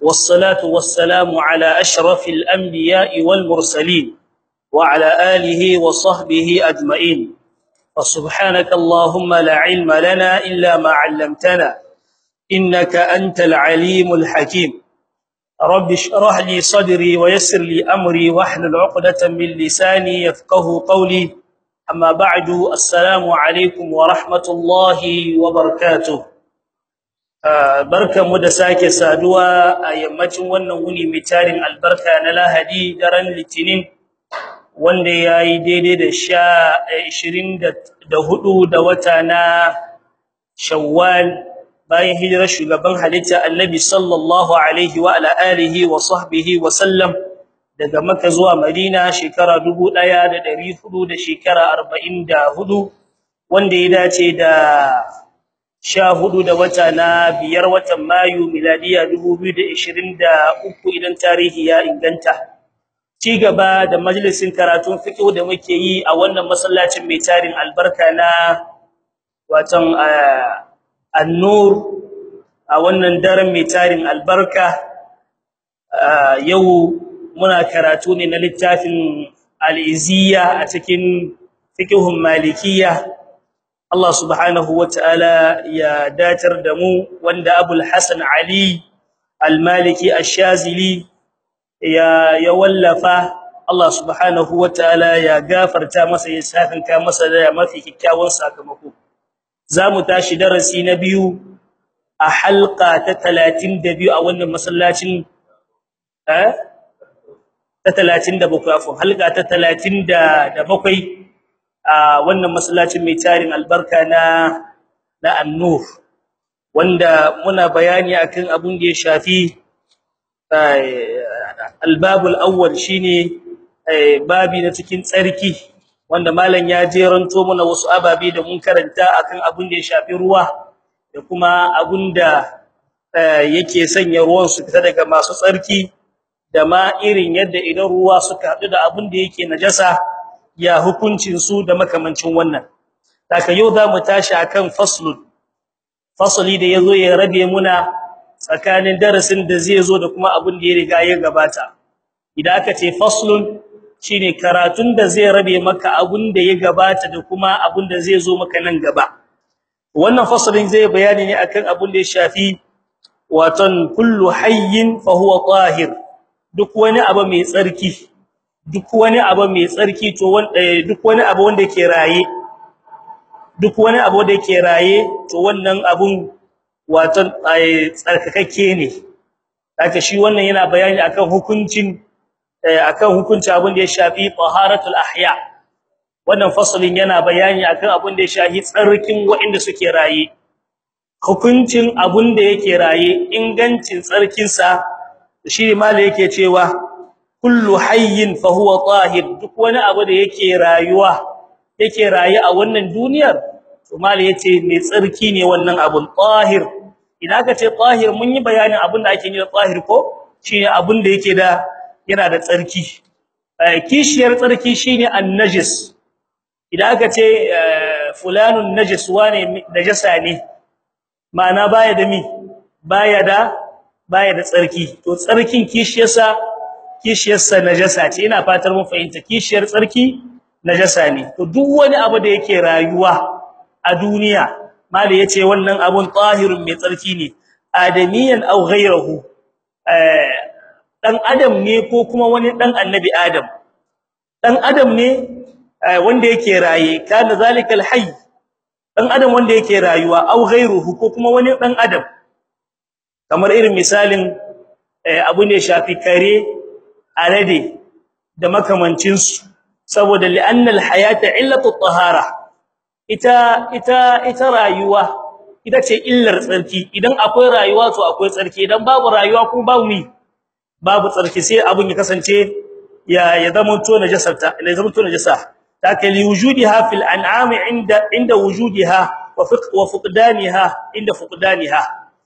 والصلاة والسلام على أشرف الأنبياء والمرسلين وعلى آله وصحبه أجمعين فسبحانك اللهم لا علم لنا إلا ما علمتنا إنك أنت العليم الحكيم رب اشرح لي صدري ويسر لي أمري واحلل عقدة من لساني يفقه قولي أما بعد السلام عليكم ورحمة الله وبركاته barkamu da sake saduwa a yammacin wannan wuni mai tarin albarka na Lahadi daren Litinin wanda yayi daidai da 24 da wata na Shawwal bayan hijirar shugaban halitta Annabi sallallahu alaihi wa ala alihi wa sahbihi wa sallam daga Makka zuwa Madina shekara 1400 da shekara 44 wanda ya dace da sha hudu da wata na biyar watan Mayu miladiya 2023 idan tarihi ya inganta ci gaba da majalisin karatun fiqh da muke yi a wannan masallacin mai tarin albarka na watan an-nur a wannan daren mai tarin albarka yau muna karatu ne na littafin al-iziyya a cikin fiqhun malikiyya Allah subhanahu wataala ya datar da mu wanda Abul Hasan Ali Al-Maliki Ash-Shazili ya ya wallafa Allah subhanahu wataala ya gafarta masa ya safinka masa da mafi kikkiawan sakamako zamu tashi darasi na biyu a halqa ta 32 a wannan masallacin eh ta 37 afwan halqa ta 37 a wannan masallacin mai tarin albarka na na an-nur wanda muna bayani akan abun da ya shafi al-babul awwal shine babi na cikin tsarki wanda malam ya jeranto mana wasu ababe da mun karanta akan abun da ya shafi ruwa da kuma abun da yake sanya ruwan su fita daga masu tsarki da ma irin yadda idan ruwa suka hadu da abun da yake najasa ya hukuncin su da makamancin wannan daga yau zamu tashi akan faslun fasli da yazo ya rabe muna tsakanin darasin da zai zo da kuma abin da ya riga ya gabata idan aka ce faslun shine karatun da zai rabe maka abin da ya gabata da kuma abin da zai zo maka nan gaba wannan faslin zai bayani ne akan abin da ya shafi waton kullu hayyin fa huwa tahir duk wani abu mai tsarki duk wani abu mai tsarki to wanda duk wani abu wanda yake raye duk wani abu da yake raye to wannan abun wato tsarkakakke ne haka shi wannan yana bayani akan hukuncin akan hukunci abun da ya shafi taharatul ahya wannan fasalin yana bayani akan abun da ya shafi tsarkin waɗanda suke raye hukuncin abun da yake raye ingancin tsarkin sa shi malai yake cewa kullu hayyin fa huwa tahir duk wani abu da yake rayuwa yake rayi a wannan duniyar to mali yace mai tsarki ne wannan abun tahir idan aka ce tahir mun yi bayanin abun da ake yi da tahir ko shine abun da yake da yana da tsarki kishiyar tsarki shine an-najis idan aka ce fulanun najis wane najasa ne ma'ana baya da mi baya da baya da tsarki to tsarkin kishiyarsa kishiyarsa najasa ce ina fatar mun fahimta kishiyar tsarki najasa ne to duk wani abu da yake rayuwa a duniya mali yace wannan abun tahirun mai tsarki ne adamiyan aw ghayruhu dan adam ne ko kuma wani dan annabi adam dan adam ne wanda yake raye kana zalikal hayy dan adam wanda yake rayuwa aw ghayruhu ko kuma wani dan adam kamar irin misalin abu ne shafi kare alade da makamancin su saboda li'anna al-hayata illatu at-tahara ita ita ita rayuwa ita ce illar tsarki idan akwai rayuwa to akwai tsarki idan babu rayuwa kuma babu mi babu tsarki sai abun ya kasance ya ya zama to najasarta ya zama to najasa taka li wujudiha fil an'am inda inda wujudiha wa wa fuqdaniha inda fuqdaniha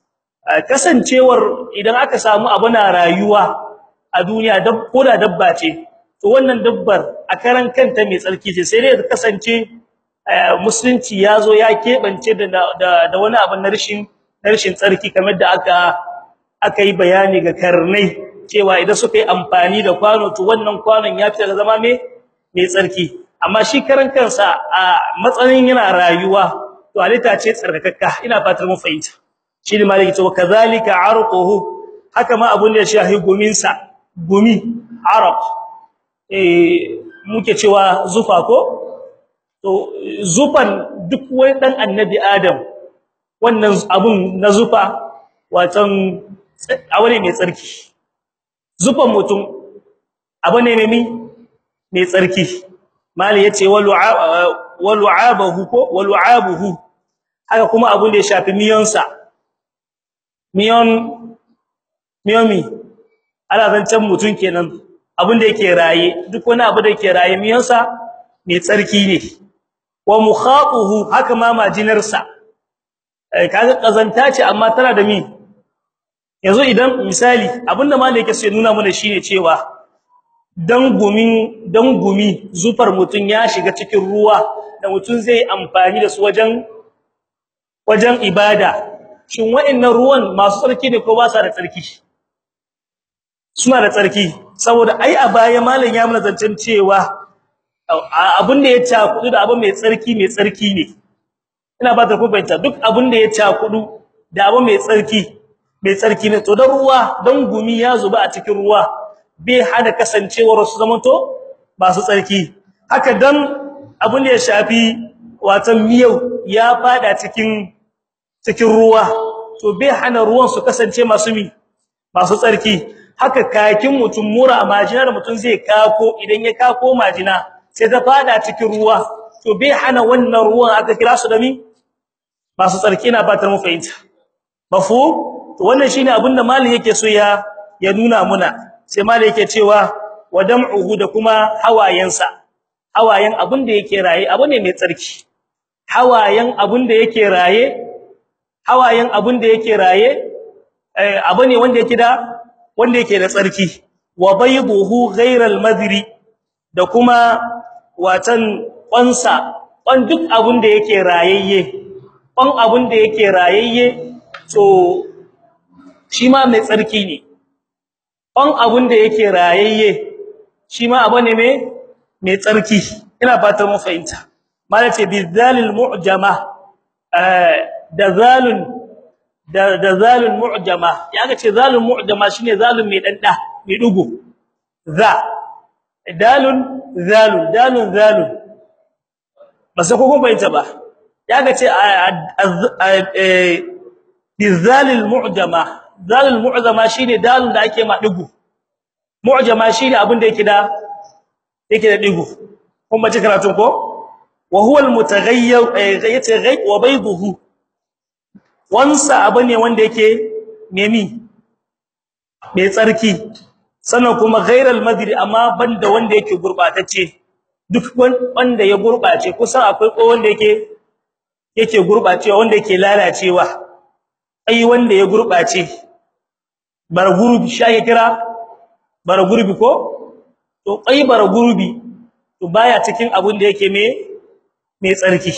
kasancewar idan aka samu abu na rayuwa a duniya dab ko da dabba ce to wannan dabbar a karan kanta mai tsarki ce sai dai ta kasance musulunci yazo ya kebance da da wani abu na rashin rashin tsarki kamar da aka akai bayani ga karnai cewa idan suka yi amfani da kwano to wannan kwanon ya fita da zama me mai tsarki amma shi karan kansa a matsayin yana rayuwa to halitta ce tsarkakakka ina fatar mun fahimta shi ne maliki to kazalika arquhu haka ma abun da ya shahi gumin sa gumi arq eh muke cewa zufa ko to zufan duk wani dan annabi adam wannan abun na zufa watan awane mai tsarki zufan mutum abu ne mai mai tsarki mali yace walu'abahu ko walu'abuhu haka kuma abun da ya shafi miyonsa miyon miyomi ala zancan mutun kenan abun da yake raye duk wani abu da yake raye miyonsa mai tsarki ne wa mukhatuhu haka ma majinarsa kaga kazanta ce amma tana da mi yanzu idan misali abinda malai yake so nuna mana shine cewa dan gumin dan gumi zufar mutun ya shiga cikin ruwa da mutun zai amfani da su wajen wajen ibada shin wa'annan ruwan masu tsarki ne ko ba sa da tsarki suna da tsarki saboda ai a baya malam ya mana zancen cewa abin da ya cakudu da abin mai tsarki mai tsarki ne ina ba ta kubanta duk abin da ya cakudu da abin mai tsarki mai tsarki ne to dan ruwa dan gumi ya zuba a cikin ruwa bai hada kasancewar su zamanto ba su tsarki haka dan abin da ya shafi watan miyau ya fada cikin cikin ruwa to bai hana ruwan su kasance masu mi masu tsarki haka kakin mutum mura majina da mutum zai kako idan ya kako majina sai ta fada cikin ruwa to bai hana wannan ruwan aka kira su da mi masu tsarki na fatar mu fahimta mafu to wannan shine abin da malin yake so ya ya nuna muna sai malin yake cewa wadam'uhu da kuma hawayensa hawayen abin da yake raye abu ne mai tsarki hawayen abin da yake raye hawayen abin da yake raye abu ne wanda yake da wanda yake da tsarki wa bayduhu ghayral madri da kuma watan kwansa kwan duk abin da yake rayayye kwan abin da yake rayayye to shi ma mai tsarki ne kwan abin da yake rayayye shi ma abu ne mai mai tsarki ina fatan mun fahimta malace bizalil mu'jama da zalun da da zalun mu'jama yaga ce zalun mu'jama shine zalun mai danda mai dugo za dalun zalun dalun zalun ba sai ko kun bayyana ba yaga ce bizalil mu'jama zalul mu'jama shine dalun da ake ma dugo mu'jama shine abin da yake da yake da digo kun ba ci karatun ko wa huwa al-mutaghayyir yace ghayb wa bayduhu wansa abu ne wanda yake memi mai tsarki sannan kuma ghairal madri amma banda wanda yake gurbatacce duk wanda ya gurbace kusan akwai ko wanda yake yake gurbacewa wanda yake lalacewa ai wanda ya gurbace bar gurbi shi ake kira bar gurbi ko to ai bar gurbi to baya cikin abun da yake me mai tsarki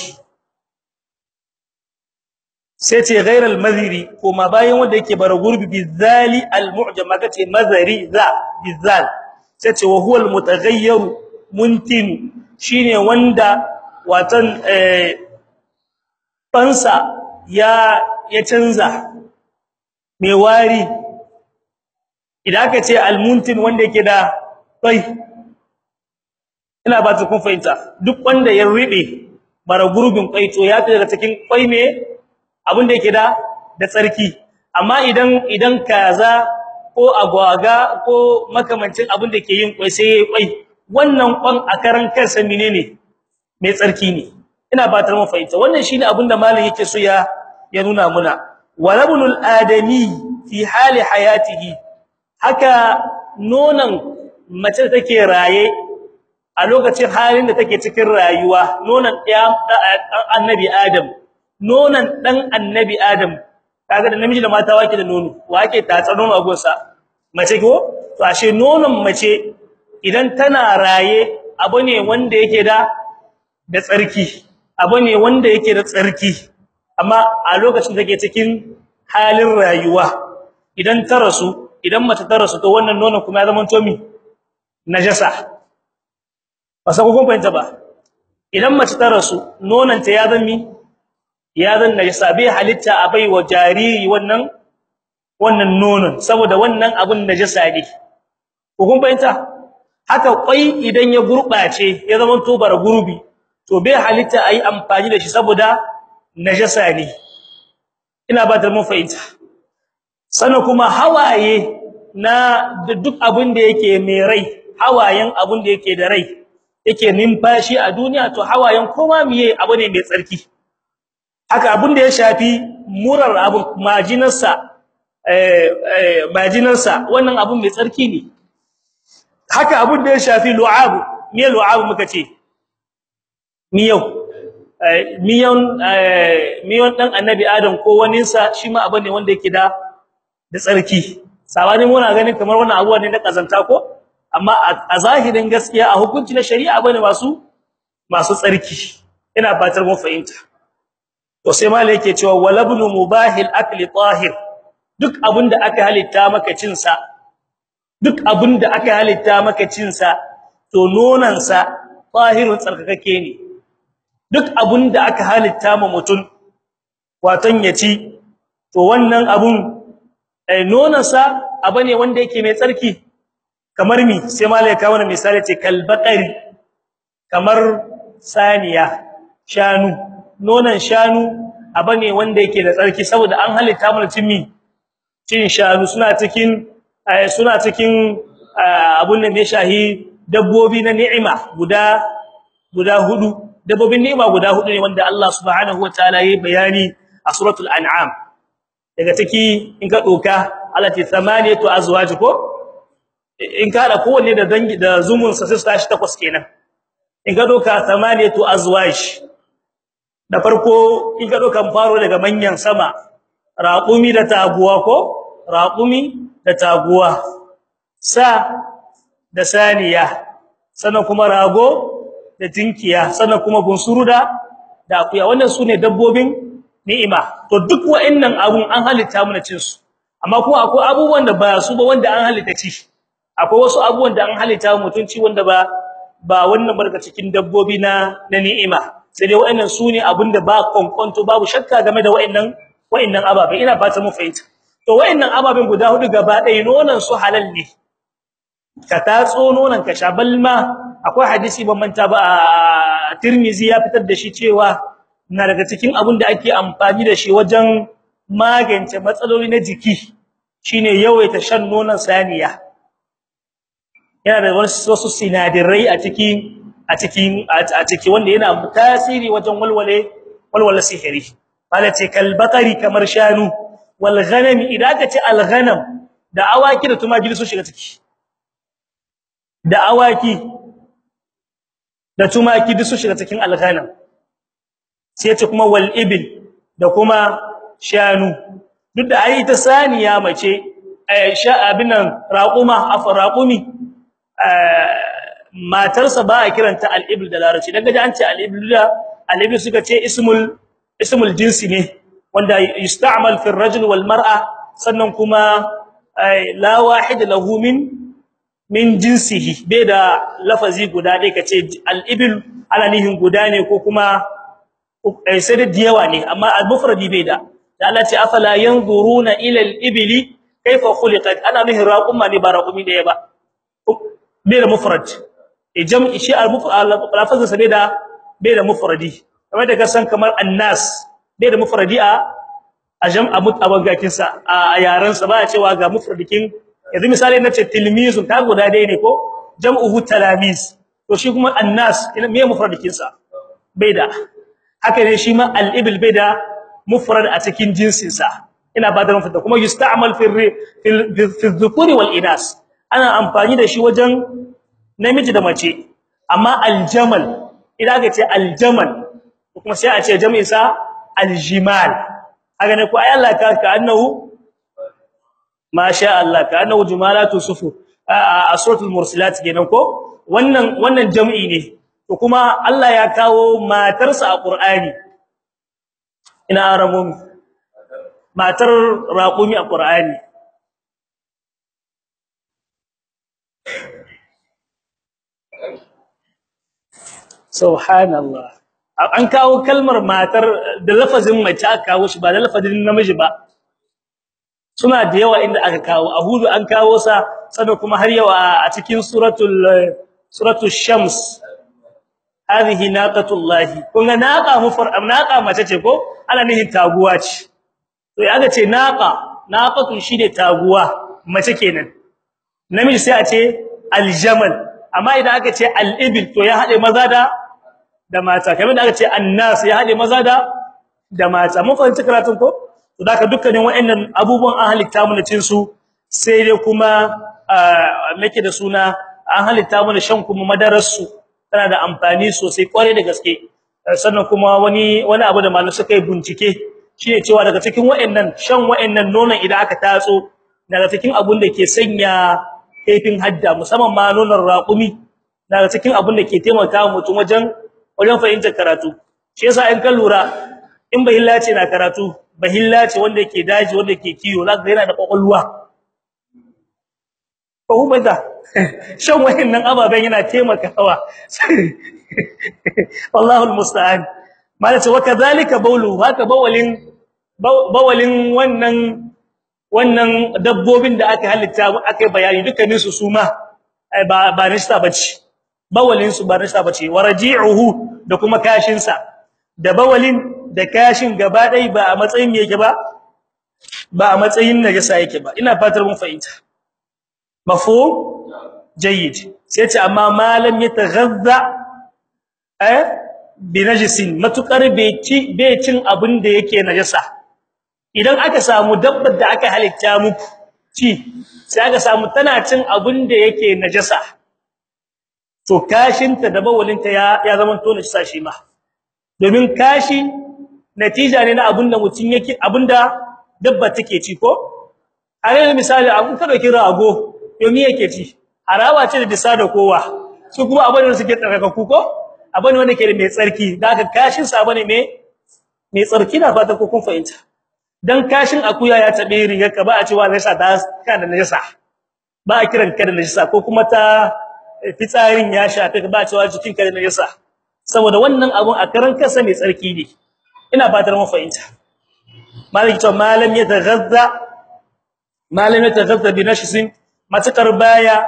sai ce ghairal madhiri kuma bayan wanda yake bara gurbi bizali almu'jama kace mazari za bizal sai ce wa huwa almutaghayyir muntin shine wanda watan eh fansa ya ya canza mai wari idan aka ce almuntin wanda yake da kai ina ba ta kun fahimta duk wanda ya ribe bara gurbin kai to ya fi daga cikin kwai me abin da yake da da tsarki amma idan idan kaza ko agwaga ko makamancin abin da ke yin kwai sai yayi kwai wannan kwan a karan kansa menene mai tsarki ne ina batar mu fahimta wannan shine abin da malam yake so ya ya nuna muna walabnul adami fi hali hayatihi haka nonan mace take raye a lokacin halin da take cikin rayuwa nonan ɗaya annabi adam nonan dan annabi adam kaga da namiji da mata wake da nono wake tatsa nono a gonsa mace ko to ashe nonon mace idan tana raye abu ne wanda yake da da tsarki abu ne wanda yake da tsarki amma a lokacin da take cikin halin rayuwa idan ta rasu idan mace ta rasu to wannan nonon kuma ya zama to mi najasa ba sai kun fahimta ba idan mace ta rasu nonon ta ya zama mi ya zan najasa bai halitta a bai wa jariri wannan wannan nonon saboda wannan abun najasa ne ko kun fahimta haka kwai idan ya gurbace ya zama to bara gurbi to bai halitta ayi amfani da shi saboda najasa ne ina ba da mun fahimta sannan kuma hawaye na duk abin da yake mai rai hawayen abin da yake da rai yake numfashi a duniya to hawayen koma miye abu ne mai tsarki haka abin da ya shafi murar abin majinarsa eh majinarsa wannan abin mai tsarki ne haka abin da ya shafi lu'ab me lu'ab muka ce miyau miyon miyon dan annabi adam ko waninsa shi ma abin ne wanda yake da da tsarki sabani muna ganin kamar wannan abuwa ne na kazanta ko amma a zahirin gaskiya a hukunci na shari'a bane masu masu tsarki ina fatar mun fahimta to sai malai yake cewa walabnu mubahil akli tahir duk abinda aka halitta maka cin sa duk abinda aka halitta maka cin sa to nonan sa tahirun tsarkakake ne duk abinda aka halitta ma mutun watan ya ci to wannan abun eh nonan sa abane wanda yake mai tsarki kamar mi sai malai ka wannan misali ce kalbaqari kamar saniya shanu nonan shanu abane wanda yake da tsarki saboda an halitta mana cin mi cin shanu suna cikin suna cikin abun da ne shahi dabbobi na ni'ima guda guda hudu dabbobin ni'ima guda hudu ne wanda Allah subhanahu wataala yayi bayani a suratul an'am daga ciki in ka doka alati thamaniyatu azwaj ko in ka da kowanne da dangi da zumun sa sai su tashi takwas kenan in ka doka thamaniyatu azwaj da farko in ka doka faro daga manyan sama raqumi da taguwa ko raqumi da taguwa sa da saniya sannan kuma rago da tinkiya sannan kuma bunsuru da da akuya wannan sune dabbobin ni'ima to duk wa'annan abun an halitta mu na cin su amma kuma akwai abubuwan da ba su ba wanda an halitta ci akwai wasu abubuwan da an halitta mutunci wanda ba ba wannan barka cikin dabbobi na na ni'ima sai dai wa'annan sune abinda ba konkonto babu shakka game da wa'annan wa'annan ababen ina fata mu fahimta to wa'annan ababen guda hudu gaba ɗaya nonon su halal ne ka tatso nonon ka sha balma akwai hadisi ban manta ba Tirmizi ya fitar da shi cewa na daga cikin abin da ake amfani da shi wajen magance matsaloli na jiki shine yawaita shan nonon saniya yana da wasu sinadirai a cikin a cikin a ciki wanda yana tasiri wajen walwale walwala sihiri malace kalbaqari kamar shanu wal ghanam idan ka ce al ghanam da awaki da tumaki su shiga ciki da awaki da tumaki duk su shiga cikin al ghanam sai ce kuma wal ibil da kuma shanu duk da ai ta saniya mace sha abinan raquma afraqumi matarsa ba a kiranta al-ibl da larabci daga an ce al-ibl da al-ibl suka ce ismul ismul jinsi ne wanda yusta'mal fi ar-rajul wal mar'a sannan kuma la wahid lahu min min jinsihi bai da lafazi guda dai kace al-ibl ana nihin guda ne ko kuma sai da diyawa ne amma al-mufradi bai da da Allah ce afala yanzuruna ila al-ibli kayfa khuliqat ana nihin raquma ne ba raqumi da ba bai da mufrad jam'i shi al-lafazin sa bai da bai da mufradi kamar da kasan kamar annas bai da mufradi a a jam'a mutabangakin sa a yaran sa ba a cewa ga mufradikin yanzu misali nace tilmizun ka guda dai ne ko jam'uhu talamis to shi kuma annas me mufradikin sa bai da haka ne shi ma al-ibl bai da mufrad a cikin jinsin sa ina ba da mufrad kuma yusta'mal fi fi dhukuri wal inas ana amfani da shi wajen namiji da mace amma aljamal idan aka ce aljamal kuma sai a ce jami'in sa aljimal haka ne ko ai Allah ka ka annahu masha Allah ka annahu jumalatu sufu a suratul mursalat kenan ko wannan wannan jami'i ne to kuma Allah ya kawo matarsa a Qur'ani ina aramun matar raqumi a Qur'ani subhanallah an kawo kalmar matar da lafazin mace aka kawo shi ba da lafazin namiji ba suna da yawa inda aka kawo ahudu an kawo sa sannan kuma har yawa a cikin suratul suratul shams hadhihi naqatullahi kun ga naqa mufar naqa mace ce ko ana nihin taguwa ce to ya ga ce naqa naqatu shine taguwa mace kenan namiji sai a ce aljamal amma idan aka ce al-ibil to ya hade maza da da mata kamar da aka ce annas ya hade maza da da mata mun fahimci karatun ko to da dukkanin waɗannan abubuwan an halitta mu cin su sai dai kuma nake da suna an halitta mu shan kuma madarar su tana da amfani sosai kware da gaske sannan kuma wani wani abu da malamai suka yi bincike shine cewa daga cikin waɗannan shan waɗannan nonon idan aka tatso daga cikin abun da ke sanya kaifin hadda musamman ma nonon raƙumi daga cikin abun da ke taimaka mutum wajen wajen fahimtar karatu shi yasa in ka lura in bahilla ce na karatu bahilla ce wanda yake daji wanda yake kiyo zaka yana da kokolwa ko bada shan wayannan ababen yana taimakawa wallahu almusta'an malace wa kadhalika bawlu haka bawalin bawalin wannan wannan dabbobin da aka halitta aka bayani dukkanin su suma ba ba nista bace bawalin su ba nista bace waraji'uhu da kuma kashin sa da bawalin da kashin gaba dai ba a matsayin yake ba ba a matsayin najasa yake ba ina fatar mun fahimta mafhum jayyid sai ce amma malam yataghazza eh bi najisin matukar bai ci bai cin abin da yake najasa idan aka samu dabbar da aka halitta muku ci sai aka samu tana cin abin da yake najasa to kashinta da bawalinta ya ya zama to najasa shi ma domin kashi natija ne na abin da mutun yake abinda dabba take ci ko a misali abun ka dauki rago yomi yake ci harawa ce da bisa da kowa su kuma abin da suke tsarkaku ko abin wanda ke da mai tsarki da aka kashin sa bane mai mai tsarki na fata ko kun fahimta dan kashin akuya ya tabe rigar ka ba a cewa najasa da kana najasa ba a kiran ka da najasa ko kuma ta fitsarin ya shafe ka ba a cewa jikin ka da najasa saboda wannan abun a karan kansa mai tsarki ne ina fatar mun fahimta malik to malam ya taghazza malam ya taghazza bi nashisin matakar baya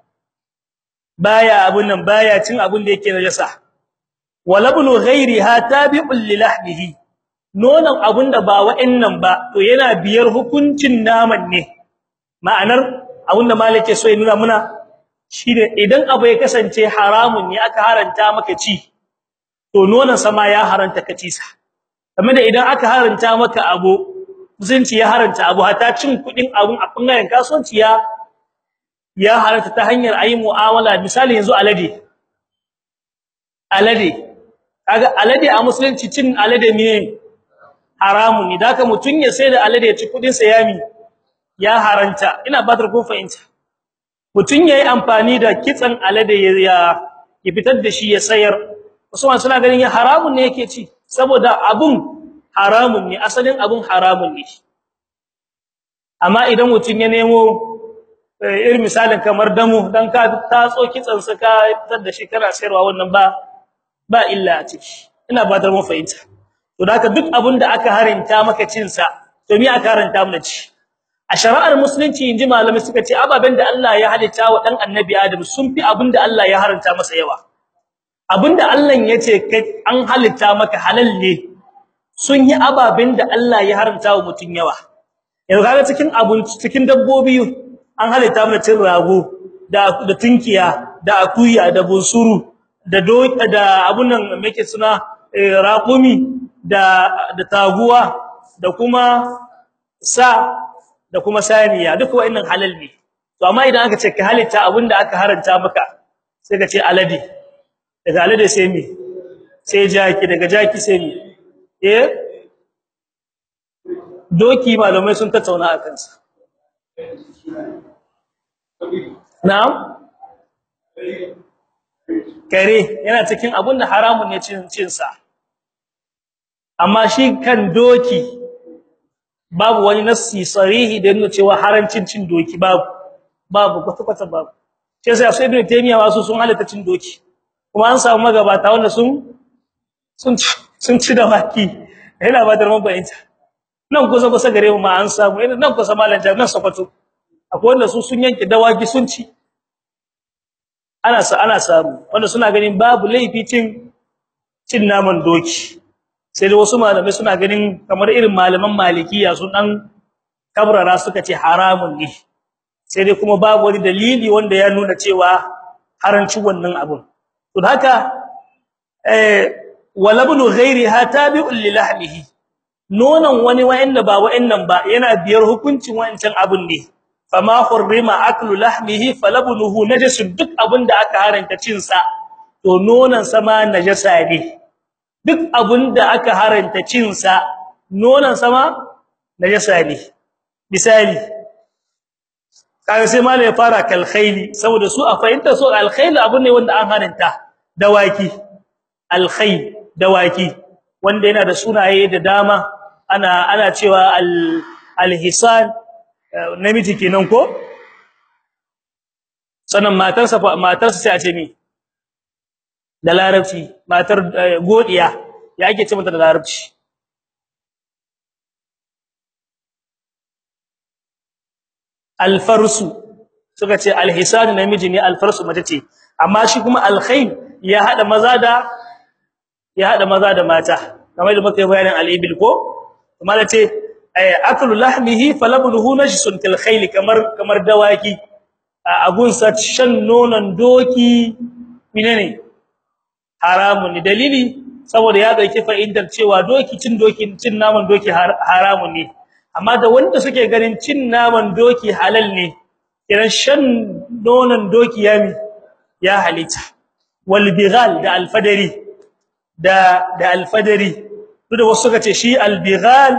baya abun nan baya cin abun da yake najasa walabnu ghairiha tabi'un lilahmihi nonon abun da ba wa'annan ba to yana biyar hukuncin naman ne ma'anar abun da malike so ya nuna muna shine idan abu ya kasance haramun ne aka haranta maka ci to nonon sama ya haranta ka ci sa kamar da idan aka haranta maka abu musunci ya haranta abu hata cin kudin abun a bangaren kasuwanci ya ya haranta ta hanyar ayi mu'amala misali yanzu alade alade kaga alade a musulunci cin alade ne haramun ne daka mutun ya sai da alade ya ci kudin sa yami ya haranta ina batar kun fahimta mutun yayi amfani da kitsan alade ya ya fitar da shi ya sayar Usman suna ganin ya haramun ne yake ci saboda abun haramun ne asalin abun haramun ne amma idan mutun ya nemo irin misalin kamar damu dan ka tatso kitsan sa ka fitar da shi kana sayarwa wannan ba ba illa a ciki ina ba da mun fahimta to da duk abin da aka harinta maka cin sa to me aka haranta mu ci a shari'ar musulunci inji malami suka ce ababen da Allah ya halitta wa dan annabi Adam sun fi abin da Allah ya haranta masa yawa abinda Allah yace kai an halitta maka halal ne sun yi ababen da Allah ya haramta wa mutun yawa yanzu kaga cikin abun cikin dabbobi an halitta mana cin rago da da tunkiya da akuya da bunsuru da doka da abun nan make suna raqumi da da taguwa da kuma sa da kuma saniya duk wa'annan halal ne to amma idan aka ce ka halitta abinda aka haranta maka sai ka ce alade daga alade sai mi sai jaki daga jaki sai mi eh doki malamai sun tattauna a kansa na'am kare yana cikin abun da haramun ne cin cin sa amma shi kan doki babu wani nassi sarihi da nuna cewa harancin cin doki babu babu kwata kwata babu sai sai sai ibn taymiya wasu sun halatta cin doki kuma an samu magabata wanda sun sun sun ci da waki yana ba da mun bayanta nan kusa kusa gare mu ma an samu ina nan kusa malan jami'an sokoto akwai wanda su sun yanke dawaki sun ci ana sa ana samu wanda suna ganin babu laifi cin cin naman doki sai da wasu malamai suna ganin kamar irin malaman malikiya sun dan kabrara suka ce haramun ne sai dai kuma babu wani dalili wanda ya nuna cewa haranci wannan abun to haka eh walabnu ghairiha tabi'un li lahmihi nonon wani wa'anda ba wa'annan ba yana biyar hukuncin wa'ancan abun ne fama hurrima aklu lahmihi falabnuhu najasun duk abinda aka haranta cin sa to nonon sa ma najasa ne duk abinda aka haranta cin sa nonon sa ma najasa ne misali kaga sai malai ya fara kal khayli saboda su a fahimta so al khayl abun ne wanda an haranta dawaki al khayl dawaki wanda yana da sunaye da dama ana ana cewa al al hisan namiji kenan ko sanan matarsa matarsa sai a ce mi da larabci matar godiya ya ake ce mata da larabci alfarsu suka ce alhisan namiji ne alfarsu mace ce amma shi kuma alkhayl ya hada maza da ya hada maza da mata kamar da muka yi bayanin alibil ko kuma da ce aklu lahmihi falabnuhu najsun kal khayl kamar kamar dawaki agun sa shan nonon doki menene haramun ne dalili saboda ya dauki fa'idar cewa doki cin doki cin naman doki haramun ne amma da wanda suke ganin cin naman doki halal ne kiran shan nonon doki ya ya halita wal bighal da alfadari da da alfadari duk da wasu suka ce shi albighal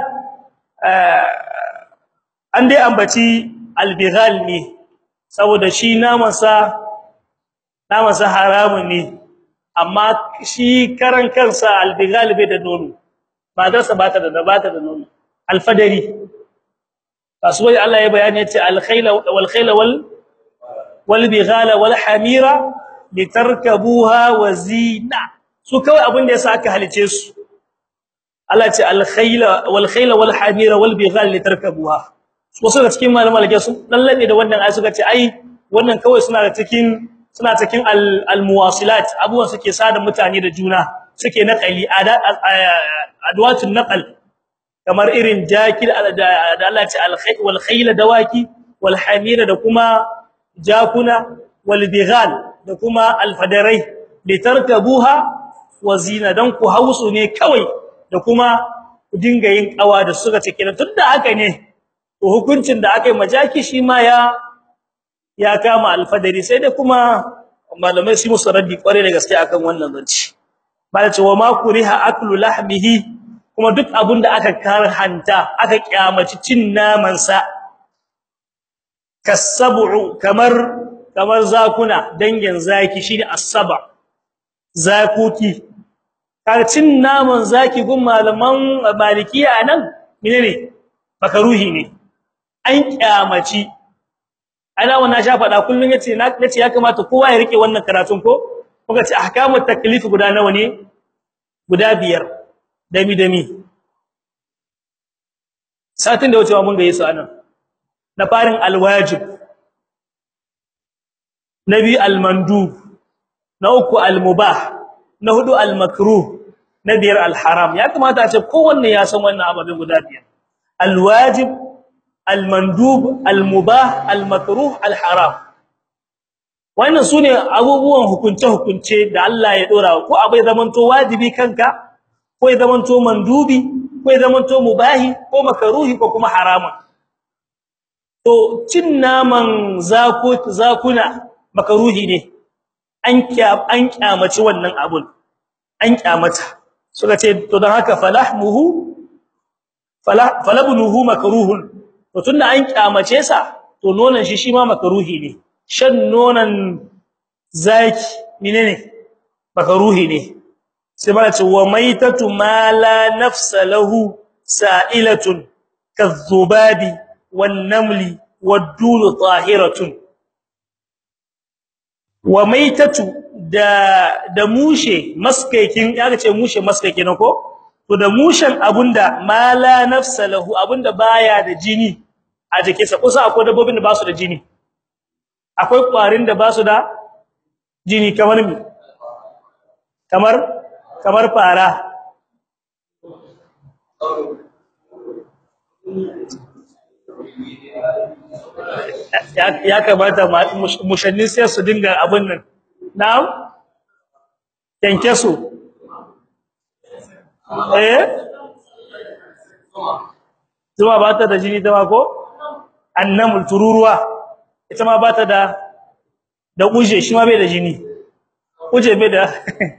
an dai ambaci albighal ne saboda shi namansa namansa haramun ne amma shi karan kansa albighal bai da nono ba da sa bata da bata da nono alfadari kasuwai Allah ya bayani yace alkhayla wal khayla wal wal bighala wal hamira litarkabuha wa zina su kawai abin da yasa aka halice su Allah ce al-khayla wal khayla wal hamira wal bighal litarkabuha wasu da cikin malaman lake sun dallabe da wannan ayi suka ce ai wannan kawai suna da cikin suna cikin al-muwasilat abubuwan suke sada mutane da juna suke naqali adwatun naqal kamar irin jakil da Allah ce al-khayl wal khayla dawaki wal hamira da kuma jakuna wal bighal da kuma al-fadarai litarkabuha wa zina dan ku hausu ne kawai da kuma ku dinga yin kawa da suka ce kenan tunda haka ne to hukuncin da aka yi majaki shi ma ya ya kama alfadari sai da kuma malamai su musu raddi kware da gaske akan wannan zanci bala ce wa ma kuriha aklu lahmihi kuma duk abun da aka karhanta aka kyamaci cin naman sa kasabu kamar kamar zakuna dangin zaki shine as-saba zakuki cin naman zaki gun malaman malikiya anan menene makaruhi ne an kyamaci ana wannan sha fada kullun yace na nace ya kamata kowa ya rike wannan karatun ko kuka ce ahkamut taklif guda nawa ne guda biyar dami dami satin da wucewa mun ga yesu anan na farin alwajib nabi almandub na uku almubah na hudu almakruh na biyar alharam ya kamata a ce kowanne ya san wannan ababen guda biyar alwajib almandub almubah almakruh alharam wannan sune abubuwan hukunce hukunce da Allah ya dora ko abai zamanto wajibi kanka ko ya zamanto mandubi ko ya zamanto mubahi ko makruhi ko kuma harama to cin naman zaku zakuna makruhi ne an kya an kyamaci wannan abun an kyamata suka ce to dan haka falahmuhu falah falabnuhu makruhun to tunda an kyamace sa to nonon shi shi ma makruhi ne shan nonon zaki menene makruhi ne sai bala ce wa maitatu ma la nafsa lahu sa'ilatun kadhubabi wan namli wad-dul tahiratun wa maitatu da da mushe maskaikin yaga ce mushe maskaiki ne ko to da mushen abunda mala nafsa lahu abunda baya da jini a jikinsa kusa akwai dabbobin da ba su da jini akwai kwarin da ba su da jini kamar mi kamar kamar fara ya kamata mushannin sai su dinga abin nan na'am yanke su eh zuma ba ta da jini ta ko annamul tururuwa ita ma ba ta da da uje shi ma bai da jini uje bai da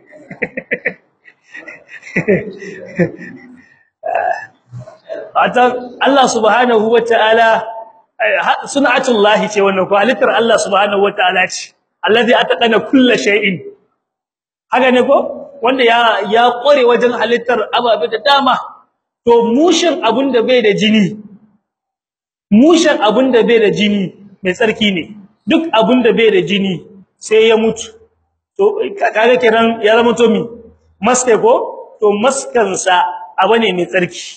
ata Allah subhanahu wataala sun'atullahi ce wannan ko halittar Allah subhanahu wataala ce allazi ataqana kulli shay'in haka ne ko wanda ya ya kore wajen halittar ababe da dama to mushin abunda bai da jini mushin abunda bai da jini mai tsarki ne duk abunda bai da jini sai ya mutu to kaga kiran ya zama to mi maske ko to maskansa abane mai tsarki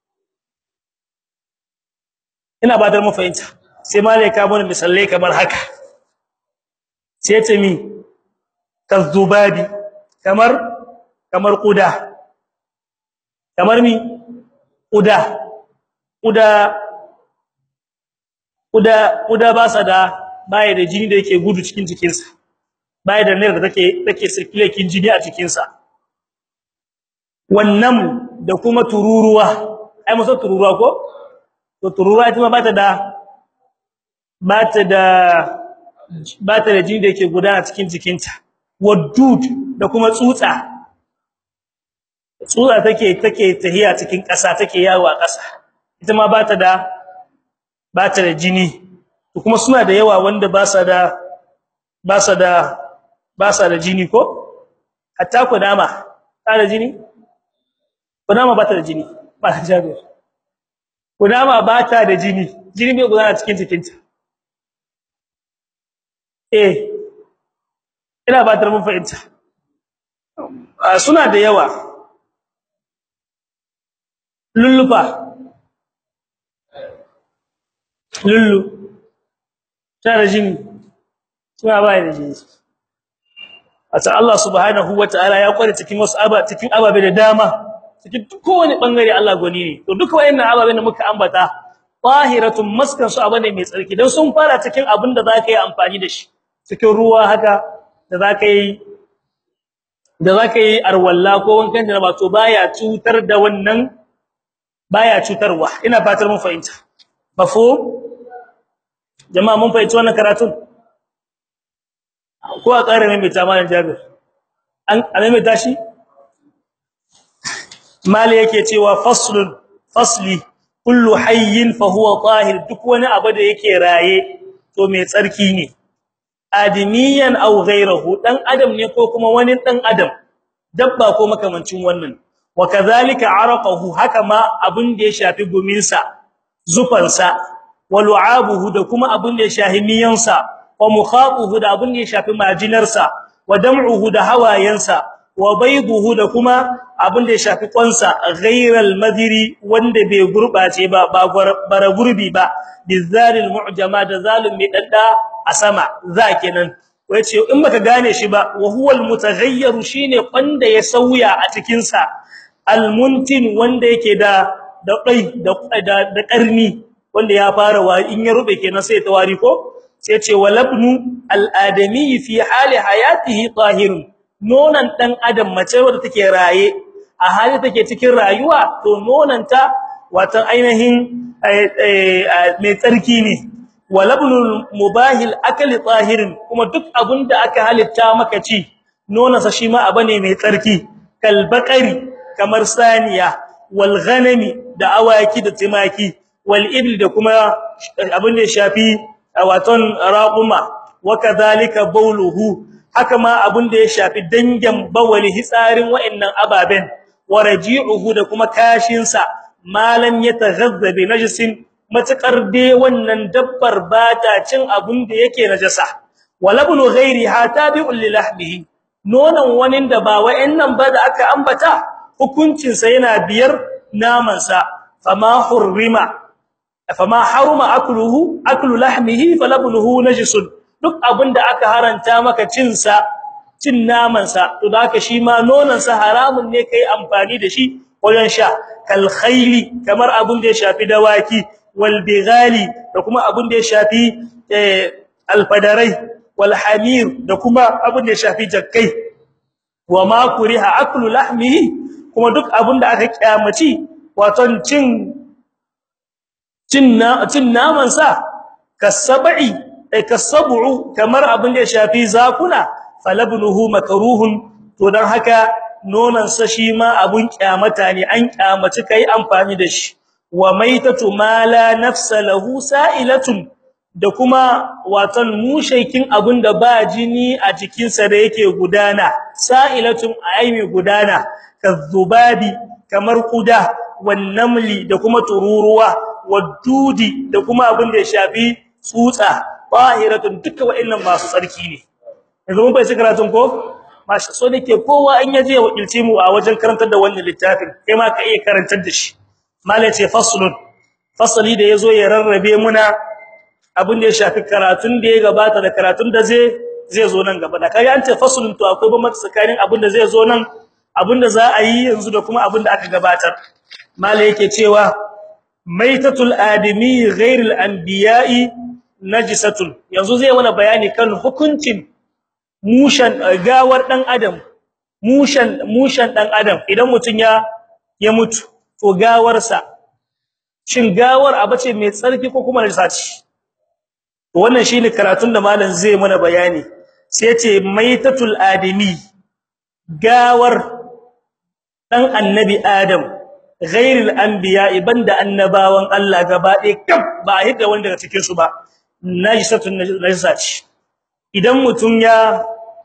ina ba da mu fahimta sai malaika mun misalai kamar haka sai ta mi kazubabi kamar kamar kuda kamar mi kuda kuda kuda kuda ba sa da baya da jini da yake gudu cikin jikinsa baya da nerve da take take circulating jini a cikinsa wannan da kuma tururuwa ai musa tururuwa ko to tururuwa ita ma bata da bata da bata da jini da yake gudana cikin jikinta wadud da kuma tsutsa tsutsa take take tahiya cikin ƙasa take yawo a ƙasa ita ma bata da bata da jini to kuma suna da yawa wanda ba sa da ba sa da ba sa da jini ko hatta kunama ta da jini kunama bata da jini ba ta jabir kunama bata da jini jini bai gudana cikin jikinta eh ina ba ta mun fahimta suna da yawa lullufa lullu tana jini suna bai da jini ata Allah subhanahu wataala ya kware cikin wasu aba cikin ababe da dama cikin kowane bangare Allah goni ne to duka wayannan ababe da muka ambata tahiratun maskan su abane mai tsarki dan sun fara cikin abin da zaka yi amfani da shi cikin ruwa haka da zaka yi da zaka yi arwalla ko wankan da ba to baya cutar da wannan baya cutarwa ina fatar mun fahimta mafhum jama'a mun fahimci wannan karatun ko a ƙara mai ta malam Jabir an mai tashi mali yake cewa faslun fasli kullu hayyin fa huwa tahir duk wani abu da yake raye to mai tsarki ne adimiyan aw ghayruhu dan adam ne ko kuma wani dan adam dabba ko makamancin wannan wa kadhalika araqahu haka ma abun da ya shafi guminsa zufansa wa lu'abuhu da kuma abun da ya shafi miyansa wa mukhaquhu da abun da ya shafi majinarsa wa dam'uhu da hawayensa wa bayduhu da kuma abun da ya shafi kwansa ghayral madiri wanda bai gurbace ba ba bara gurbi ba bizalil mu'jama da zalim mai dadda a sama za kenan wace in baka gane shi ba wa huwal mutaghayyir shine wanda ya sauya a cikin sa almuntin wanda yake da da dai da da karni wanda ya fara wa in ya rube kenan sai ta wari ko sai ce walabnu aladami fi hali hayatihi tahirun nonan dan adam mace wadda take raye a hali take cikin rayuwa to nonanta watan ainihin mai tsarki ne walabnul mubahil akli tahirin kuma duk abunda aka halitta maka ci nonansa shi ma abane mai tsarki kal baqari kamar saniya wal ghanami da awaki da timaki wal ibl da kuma abin da shafi waton raquma wa kadhalika bawluhu haka ma abin da ya shafi dangin bawali hitsarin wa'annan ababen waraji'uhu da kuma kashin sa malam yataghazza bi najisin matakar dai wannan dabbar bata cin abin da yake najasa walabnu ghairiha tabi'un li lahmihi nonon wani da ba wa'annan ba da aka ambata hukuncin sa yana biyar naman sa fama hurrima fama haruma akluhu aklu lahmihi falabnuhu najisun duk abinda aka haranta maka cin sa cin naman sa to da haka shi ma nonon sa haramun ne kai amfani da shi wajen sha kal khayli kamar abin da ya shafi dawaki wal bighali da kuma abin da ya shafi alfadarai wal hamir da kuma abin da ya shafi jakkai wa ma kuriha aklu lahmihi kuma duk abin da aka kyamaci wato cin cin cin naman sa kasabi ay kasabu kamar abin da ya shafi zakuna falabnuhu makruhun to dan haka nonan sa shi ma abun kyamata ne an kyamaci kai amfani da shi wa maitatu mala nafsa lahu sa'ilatun da kuma watan mushaikin abunda ba jini a jikin sa da yake gudana sa'ilatun aymi gudana kazubabi kamar kuda wan namli da kuma tururuwa wadudi da kuma abinda ya shafi tsutsa bahiratun duka wa'annan masu tsarki ne yanzu mun bai karatun ko mashi so nake kowa in yaje ya wakilce mu a wajen karantar da wannan littafin kai ma ka iya karantar da shi malai ce faslun fasali da yazo ya rarrabe muna abin da ya shafi karatun da ya gabata da karatun da zai zai zo nan gaba da kai an ce faslun to akwai bambanci tsakanin abin da zai zo nan abin da za a yi yanzu da kuma abin da aka gabatar malai yake cewa maitatul adami ghairil anbiya'i najisatun yanzu zai wani bayani kan hukuncin mushan gawar dan adam mushan mushan dan adam idan mutun ya ya mutu to gawarsa shin gawar abace mai tsarki ko kuma najisa ce to wannan shine karatun da malam zai mana bayani sai yace maitatul adami gawar dan annabi adam ghairil anbiya banda annabawan Allah gaba ɗaya kaf ba hidda wanda daga cikin su ba najisatun najisa ce idan mutum ya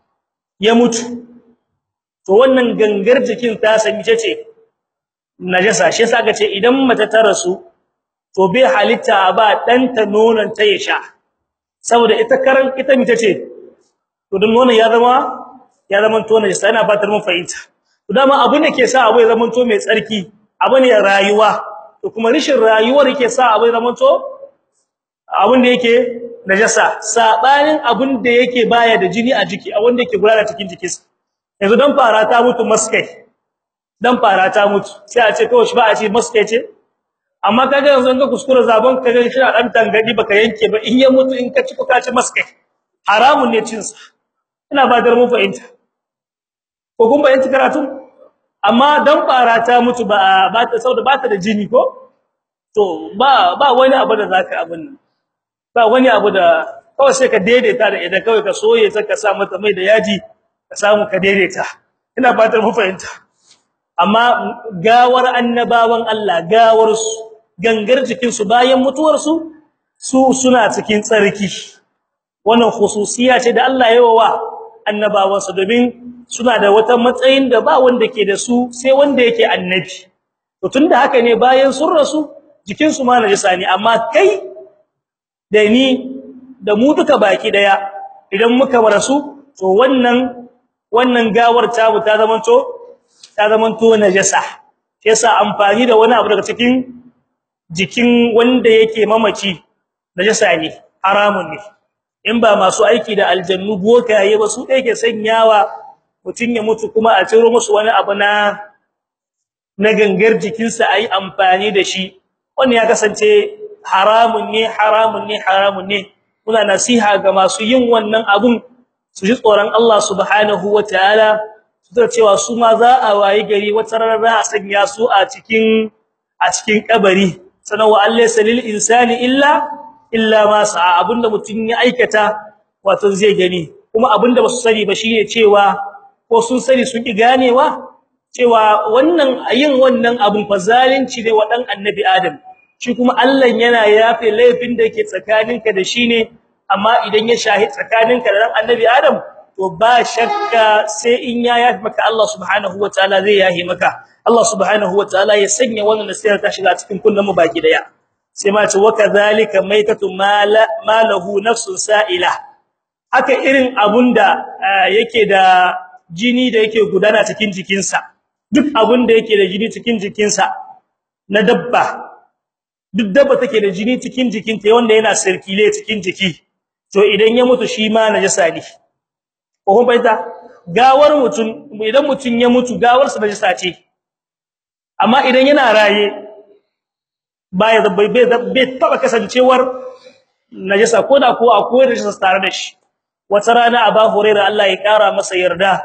ya mutu to wannan gangar jikin ta sami ce najasa shi yasa ce idan mace ta rasu to bai halitta ba danta nonon ta ya sha saboda ita karan ita mi tace to dan nonon ya zama ya zama to najasa ina fatar mun fahimta to dama abin da ke sa abu ya zama to mai tsarki abu ne rayuwa to kuma rishin rayuwar yake sa abu ya zama to abin da yake najasa sabanin abin da yake baya da jini a jiki a wanda yake gurara cikin jikinsa yanzu dan fara ta mutu maskai dan fara ta mutu sai a ce kawai shi ba a ce maskai ce amma kaga yanzu in ka kuskura zaban kaga shi a dan tangadi baka yanke ba in ya mutu in ka ci ko ka ci maskai haramun ne cin sa ina ba dar mu fahimta ko kun bayanci karatu amma dan fara ta mutu ba ba ta sauda ba ta da jini ko to ba ba wani abu da zaka abin nan ba wani abu da kawai sai ka daidaita da idan kawai ka soye sai ka sa mata mai da yaji ka samu ka daidaita ina fatar mu fahimta amma gawar annabawan Allah gawar su gangar jikin su bayan mutuwar su su suna cikin tsarki wannan khususiya ce da Allah ya wa annabawan su domin suna da wata matsayin da ba wanda ke da su sai wanda yake annabi to tunda haka ne bayan sun rasu jikin su ma najisa ne amma kai da ni da mu duka baki daya idan muka rasu to wannan wannan gawar ta ta zamanto ta zamanto najasa yasa amfani da wani abu daga cikin jikin wanda yake mamaci najasa ne haramun ne in ba masu aiki da aljannu bokaye ba su da yake sanyawa mutun ya mutu kuma a ciro musu wani abu na na gangar jikinsa ayi amfani da shi wannan ya kasance haramun ne haramun ne haramun ne muna nasiha ga masu yin wannan abun su ji tsoron Allah subhanahu wataala su da cewa su ma za a wayi gari wata rana a sanya su a cikin a cikin kabari sanan wa allaysa lil insani illa illa ma sa'a abinda mutun ya aikata wato zai gani kuma abinda basu sani ba shine cewa ko sun sani sun ki ganewa cewa wannan yin wannan abun fa zalunci ne wa dan annabi adam shi kuma Allah yana yafe laifin da yake tsakaninka da shi ne amma idan ya shahi tsakaninka da dan annabi Adam to ba shakka sai in ya yafe maka Allah subhanahu wataala zai yahe maka Allah subhanahu wataala ya sanya wannan nasiha ta shiga cikin kullum mu baki daya sai ma ce wakadhalika maitatu mala malahu nafsun sa'ila haka irin abunda yake da jini da yake gudana cikin jikinsa duk abunda yake da jini cikin jikinsa na dabba duk dabba take da jini cikin jikinta wanda yana sirkile cikin jiki to idan ya mutu shi ma najasa ne ko kun bayyana gawar mutun idan mutun ya mutu gawar sa najasa ce amma idan yana raye baya bai bai taba kasancewar najasa ko da ko akwai najasa tare da shi wata rana Aba Hurairah Allah ya kara masa yarda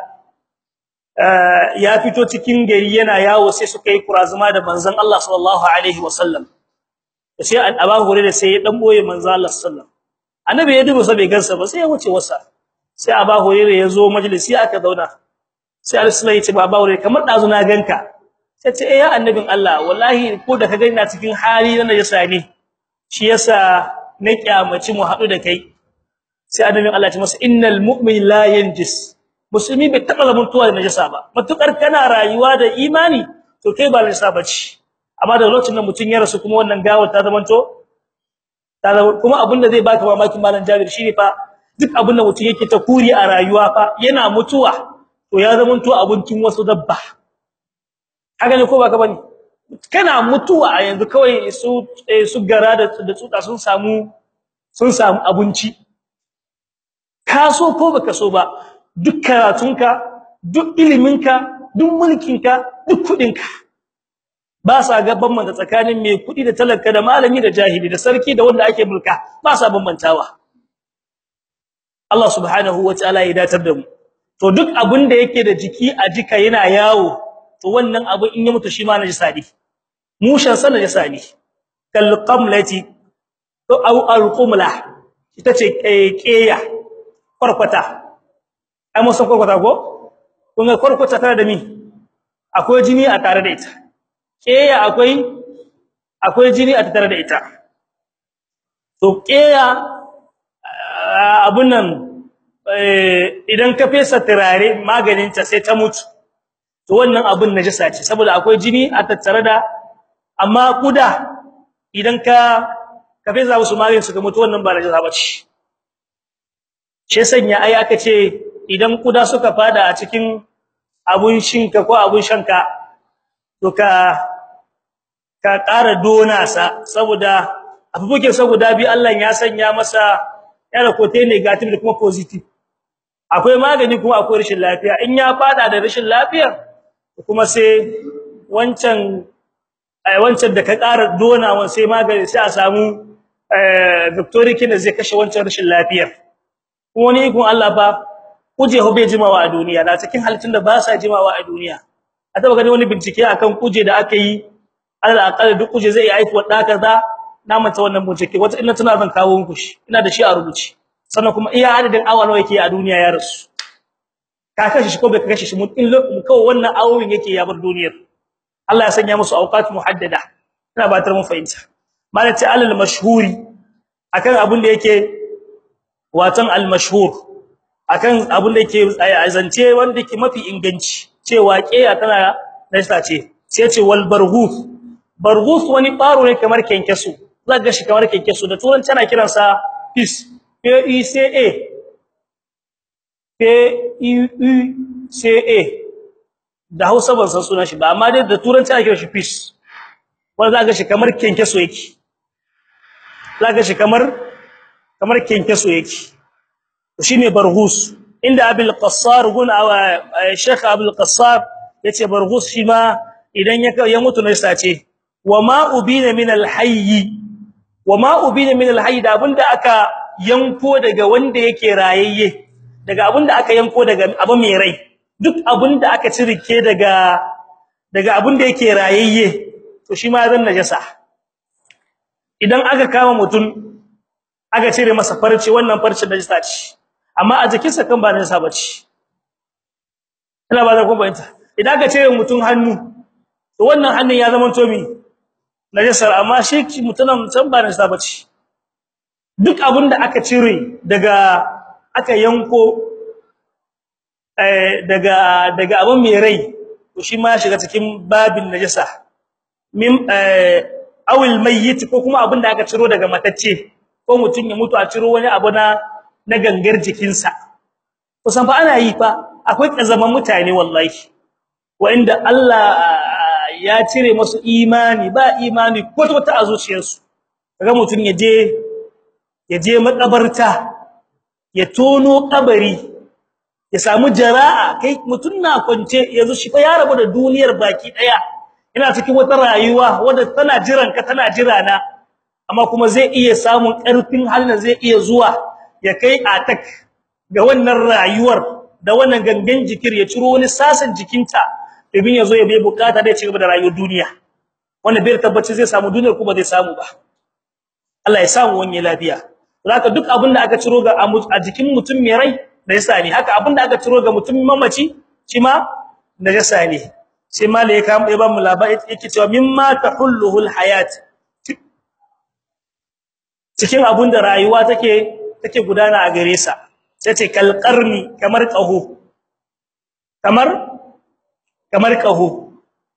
ya fito cikin gari yana yawo sai suka yi kurazuma da manzon Allah sallallahu alaihi wasallam sai Aba Hurairah sai ya dan boye manzon Allah sallallahu annabi ya dubo sai bai gansa ba sai ya wuce wasa sai Aba Hurairah ya zo majalisi aka zauna sai Allah ya ce ba Aba Hurairah kamar dazu na ganka sai ce eh ya annabin Allah wallahi ko da ka ga ina cikin hali na najasa ne shi yasa na kyamaci mu hadu da kai sai annabin Allah ya ce masa innal mu'min la yanjis musulmi bai taba zamantuwa da najasa ba matukar kana rayuwa da imani to kai ba najasa bace amma da lokacin da mutun ya rasu kuma wannan gawar ta zamanto ta kuma abinda zai baka mamakin malam Jabir shine fa duk abinda mutun yake ta kuri a rayuwa fa yana mutuwa to ya zamanto abincin wasu dabba haka ne ko baka bane kana mutuwa a yanzu kawai su su gara da da tsuta sun samu sun samu abinci ka so ko baka so ba duk karatunka duk iliminka duk mulkinka duk kudinka ba sa ga bambanta tsakanin mai kudi da talaka da malami da jahili da sarki da wanda ake mulka ba sa bambantawa Allah subhanahu wataala ya datar da mu to duk abin da yake da jiki a jika yana yawo to wannan abu in ya mutu shi ma najisa ne mushan sa najisa ne kal qamlati to au al qumla ita ce keya kwarkwata ai mun san kwarkwata ko kun ga kwarkwata tare da mi akwai jini a tare da ita keya akwai akwai jini a tare da ita to keya abun nan idan ka fesa turare maganin ta sai ta mutu to wannan abun najasa ce saboda akwai jini a tattare da amma kuda idan ka ka fesa musu maganin su ga mutu wannan ba najasa bace she sanya ai aka ce idan kuda suka fada a cikin abun shinka ko abun shanka to ka ka ƙara dona sa saboda abubuke saboda bi Allah ya sanya masa yana kote negative da kuma positive akwai magani kuma akwai rashin lafiya in ya fada da rashin lafiya kuma sai wancan ai wancan da ka ƙara dona wan sai magani sai a samu eh victorikin da zai kashe wancan rashin lafiyar kuma ni kun Allah ba kuje hobe jimawa a duniya na cikin halittun da ba sa jimawa a duniya a taba gani wani bincike akan kuje da aka yi Allah akalla duk kuje zai yi aiki da kaza na manta wannan bincike wata ina tana zan kawo muku shi ina da shi a rubuce sannan kuma iya adadin awa nawa yake a duniya ya rasu ka kashe shi ko bai kashe shi mun in kawai wannan awowin yake ya bar duniyar Allah ya sanya musu awqat muhaddada ina batar mun fahimta malati alal mashhuri akan abin da yake watan al mashhur akan abin da yake azance wanda yake mafi inganci cewa kiya tana nasta ce sai ce wal barghus barghus wani baro ne kamar kenkesu zaka shi kamar kenkesu da turanci ana kiransa peace P E C A P E U C A da Hausa ban san sunan shi ba amma dai da turanci ake shi fish wanda zaka shi kamar kenkeso yake zaka shi kamar kamar kenkeso yake to shine barghus inda Abul Qassar gun Sheikh Abul Qassar yace barghus shi ma idan ya ya mutu ne sace wama ubina min al-hayy wama ubina min al-hayy da abinda aka yanko daga wanda yake rayayye daga abinda aka yanko daga abu mai rai duk abinda aka cirike daga daga abinda yake rayayye to shi ma zan najasa idan aka kama mutum aka cire masa farce wannan farce najasa ce amma a jikinsa kan ba najasa bace ina ba za ku bayanta idan aka cire mutum hannu to wannan hannun ya zama to mi najasar amma shi mutunan can ba najasa bace duk abinda aka cire daga aka yanko eh daga daga abin mai rai to shi ma shiga cikin babin najasa mim eh awil mayyit ko kuma abinda aka ciro daga matacce ko mutun ya mutu a ciro wani abu na na gangar jikinsa kusan fa ana yi fa akwai kazaman mutane wallahi wanda Allah ya cire musu imani ba imani kwata wata a zuciyarsu kaga mutun yaje yaje makabarta ya tono kabari ya samu jara'a kai mutun na kwance yanzu shi fa ya rabu da duniyar baki daya ina cikin wata rayuwa wadda tana jiran ka tana jira na amma kuma zai iya samun karfin halin zai iya zuwa ya kai atak ga wannan rayuwar da wannan gangan jikir ya ciro wani sasan jikinta domin yazo ya bai bukata da ya ci gaba da rayuwar duniya wanda bai tabbaci zai samu duniyar kuma zai samu ba Allah ya samu wani lafiya zaka duk abin da aka ciro ga a jikin mutum mai rai da yasa ne haka abin da aka ciro ga mutum mamaci shi ma da yasa ne sai malaika ya ba mu labari yake cewa mimma tahulluhul hayat cikin abin da rayuwa take take gudana a gare sa sai ce kalqarni kamar qahu kamar kamar qahu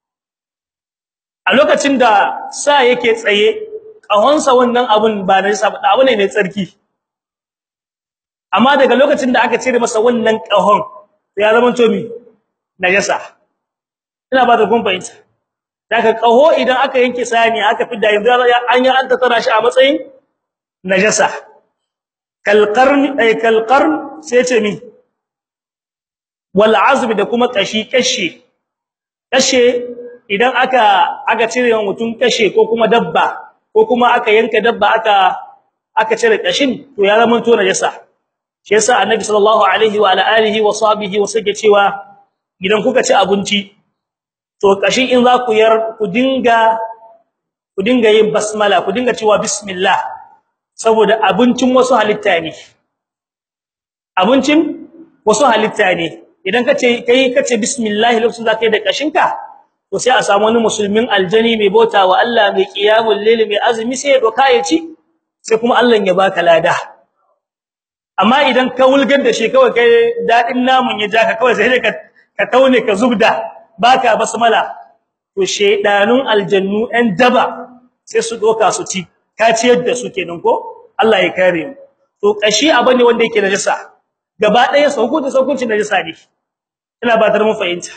a lokacin da sa yake tsaye kahonsa wannan abun ba na sa abu ne mai tsarki amma daga lokacin da aka cire masa wannan kahon ya zama to mi najasa ina ba da kun fahimta daga kaho idan aka yanke sani aka fidda yanzu an yi an tattara shi a matsayin najasa kalqarn ay kalqarn sai ce mi wal azm da kuma kashi kashe kashe idan aka aka cire wa mutum kashe ko kuma dabba ko kuma aka yanka dabba aka aka cire kashin to ya zama to najasa shi yasa annabi sallallahu alaihi wa ala alihi wa sahbihi wasake cewa idan kuka ci abinci to kashin in za ku yar ku dinga ku dinga yin basmala ku dinga cewa bismillah saboda abincin wasu halitta ne abincin wasu halitta ne idan kace kai kace bismillah lokacin zaka yi da kashinka to sai a samu wani musulmin aljani mai bauta wa Allah mai qiyamul layl mai azumi sai ya doka ya ci sai kuma Allah ya baka lada amma idan ka wulgar da shi kawai kai dadin namun ya jaka kawai sai ka ka taune ka zubda baka basmala to shedanun aljannu ɗan daba sai su doka su ci ka ciyar da su kenan ko Allah ya kare mu to kashi abane wanda yake najasa gaba ɗaya sauko da saukunci najasa ne ina ba tar mu fahimta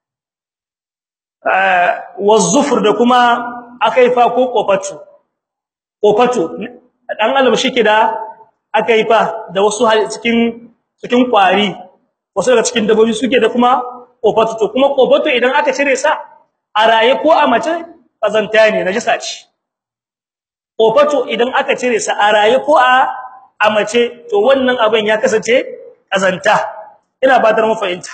wazufur da kuma akaifa ko kofatu kofatu dan alam shike da akaifa da wasu cikin cikin kwari wasu daga cikin dabbobi suke da kuma kofatu to kuma kofatu idan aka cire sa a raye ko a mace kazanta ne najasa ce kofatu idan aka cire sa a raye ko a a mace to wannan abin ya kasance kazanta ina ba mu fahimta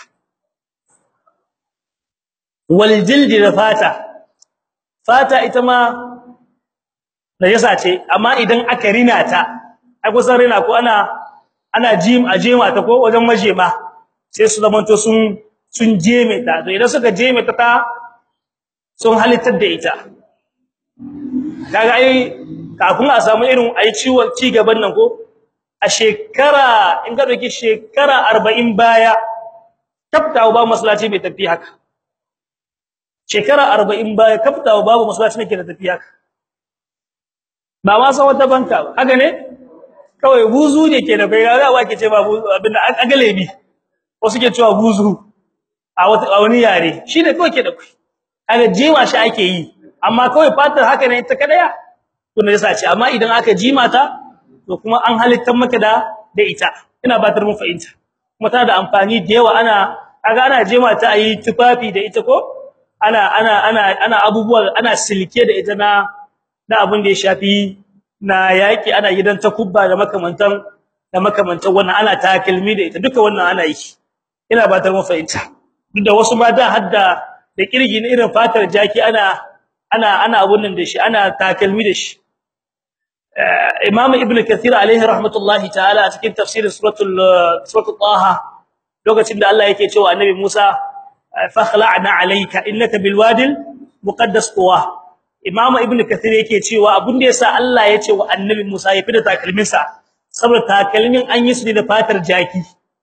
wal jildi da fata fata ita ma najasa ce amma idan aka rina ta ai kusan rina ko ana ana jim a jema ta ko wajen majema sai su zamanto sun sun jeme ta to idan suka jeme ta ta sun halittar da ita kaga ai kafin a samu irin ai ciwon ci gaban nan ko a shekara in ga doki shekara 40 baya tabtawa ba masallaci bai tafi haka shekara 40 baya kaftawa babu masallaci ne ke da tafi haka ba ma san wata banka ba haka ne kawai buzu ne ke da kai ga wa ke ce ba buzu abinda agale bi wasu ke cewa buzu a wani yare shi ne kawai ke da kai kaga jima shi ake yi amma kawai fatar haka ne ta kadaya to ne yasa ce amma idan aka jima ta to kuma an halittar maka da da ita ina batar mun fahimta kuma tana da amfani da yawa ana kaga ana jima ta ayi tufafi da ita ko ana ana ana ana abubuwa ana silke da ita na da abin da ya shafi na yaki ana gidan takubba da makamantan da makamantan wannan ana takalmi da ita duka wannan ana yi ina batar mun fahimta duk da wasu ma da hadda da kirgi ne irin fatar jaki ana ana ana abun nan da shi ana takalmi da shi Imam Ibn Kathir alaihi rahmatullahi ta'ala a cikin tafsirin suratul suratul Taha lokacin da Allah yake cewa Annabi Musa fakhla'na alayka innaka bil wadil muqaddas tuwa Imam Ibn Kathir yake cewa abun da yasa Allah ya ce wa Annabi Musa ya fida takalmin sa saboda takalmin an yi su ne da fatar jaki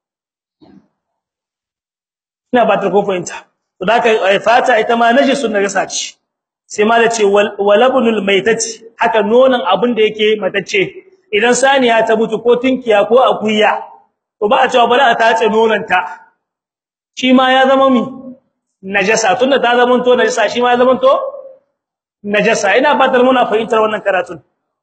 ina ba ta ko fahimta to daka fata ita ma najisun najasa ce sai ma da ce walabnul maitati haka nonon abin da yake matacce idan saniya ta mutu ko tinkiya ko akuya to ba a cewa bala a tace nonanta shi ma ya zama mi najasa tunda ta zama to najasa shi ma ya zama to najasa ina fatar muna fahimtar wannan karatun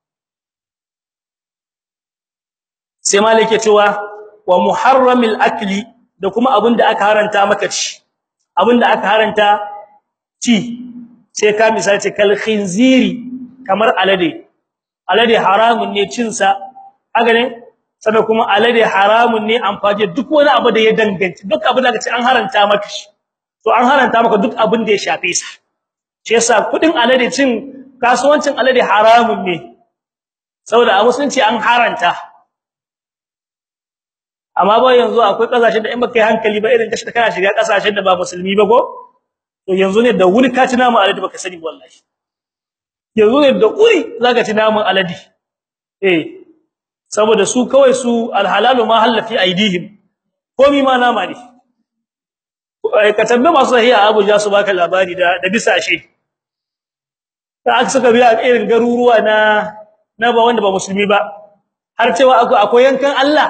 sai malike cewa wa muharramil akli da kuma abinda aka haranta maka ci abinda aka haranta ci sai ka misali ce kal khinziri kamar alade alade haramun ne cin sa haka ne sannan kuma alade haramun ne amfani duk wani abu da ya danganci duk abin da kace an haranta maka shi to an haranta maka duk abin da ya shafe sa shi yasa kudin alade cin kasuwancin alade haramun ne saboda a musulunci an haranta amma ba yanzu akwai kasashen da in baka yi hankali ba irin kashi kana shiga kasashen da ba musulmi ba ko to yanzu ne da wuri ka ci namu alade baka sani wallahi yanzu ne da wuri zaka ci namu alade eh saboda su kawai su alhalalu ma halafi aidihim komi ma nama ne ka tambaye masu sahiha Abuja su baka labari da da bisashe ta aka saka biya irin garuruwa na na ba wanda ba musulmi ba har cewa akwai yankan Allah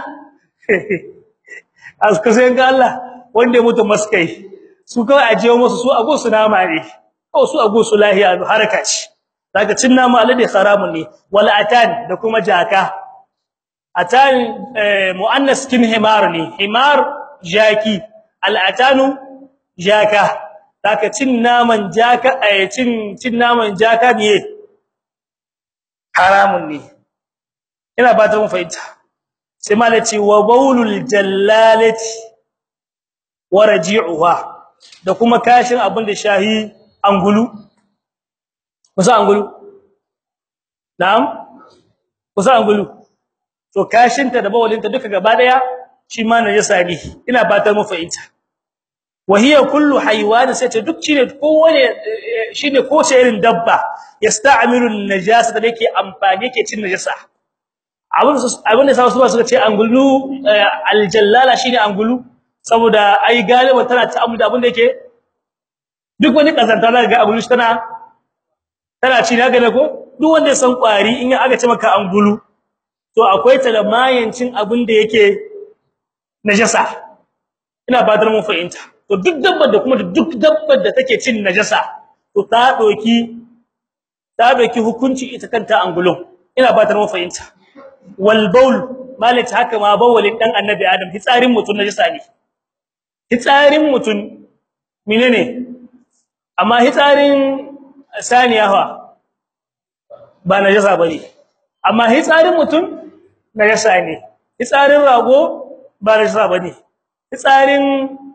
aska sai yankan Allah wanda mutu maskai su kawai aje musu su ago su nama ne ko su ago su lahiya haraka ce daga cin nama alade haramun ne wal atan da kuma jaka atan muannas kin himar ne himar jaki al atanu jaka daga cin naman jaka eh cin cin naman jaka ne haramun ne ina ba ta mun fahimta sai malaci wa baulul jallalati wa raji'uha da kuma kashin abin da shahi angulu kusa angulu na'am kusa angulu to kashinta da bawalinta duka gaba daya shi ma najasa ne ina fatar mu fahimta wa hiya kullu haywan sai ta duk shine kowane shine ko ce irin dabba yasta'milu an-najasa da yake amfani yake cin najasa abin abin da sa su ba suka ce angulu aljallala shine angulu saboda ai galiba tana ta amu da abin da yake duk wani kazanta da ga angulu tana tana ci na gane ko duk wanda ya san kwari in aka ce maka angulu to akwai ta da mayancin abin da yake najasa ina fadar mun fahimta to duk dabbar da kuma duk dabbar da take cin najasa to ta doki ta doki hukunci ita kanta angulun ina fadar mun fahimta wal baul malit haka ma bawalin dan annabi adam hitsarin mutun najasa ne hitsarin mutun menene amma hitsarin saniya fa ba najasa bane amma hitsarin mutun najasa ne hitsarin rago ba najasa bane hitsarin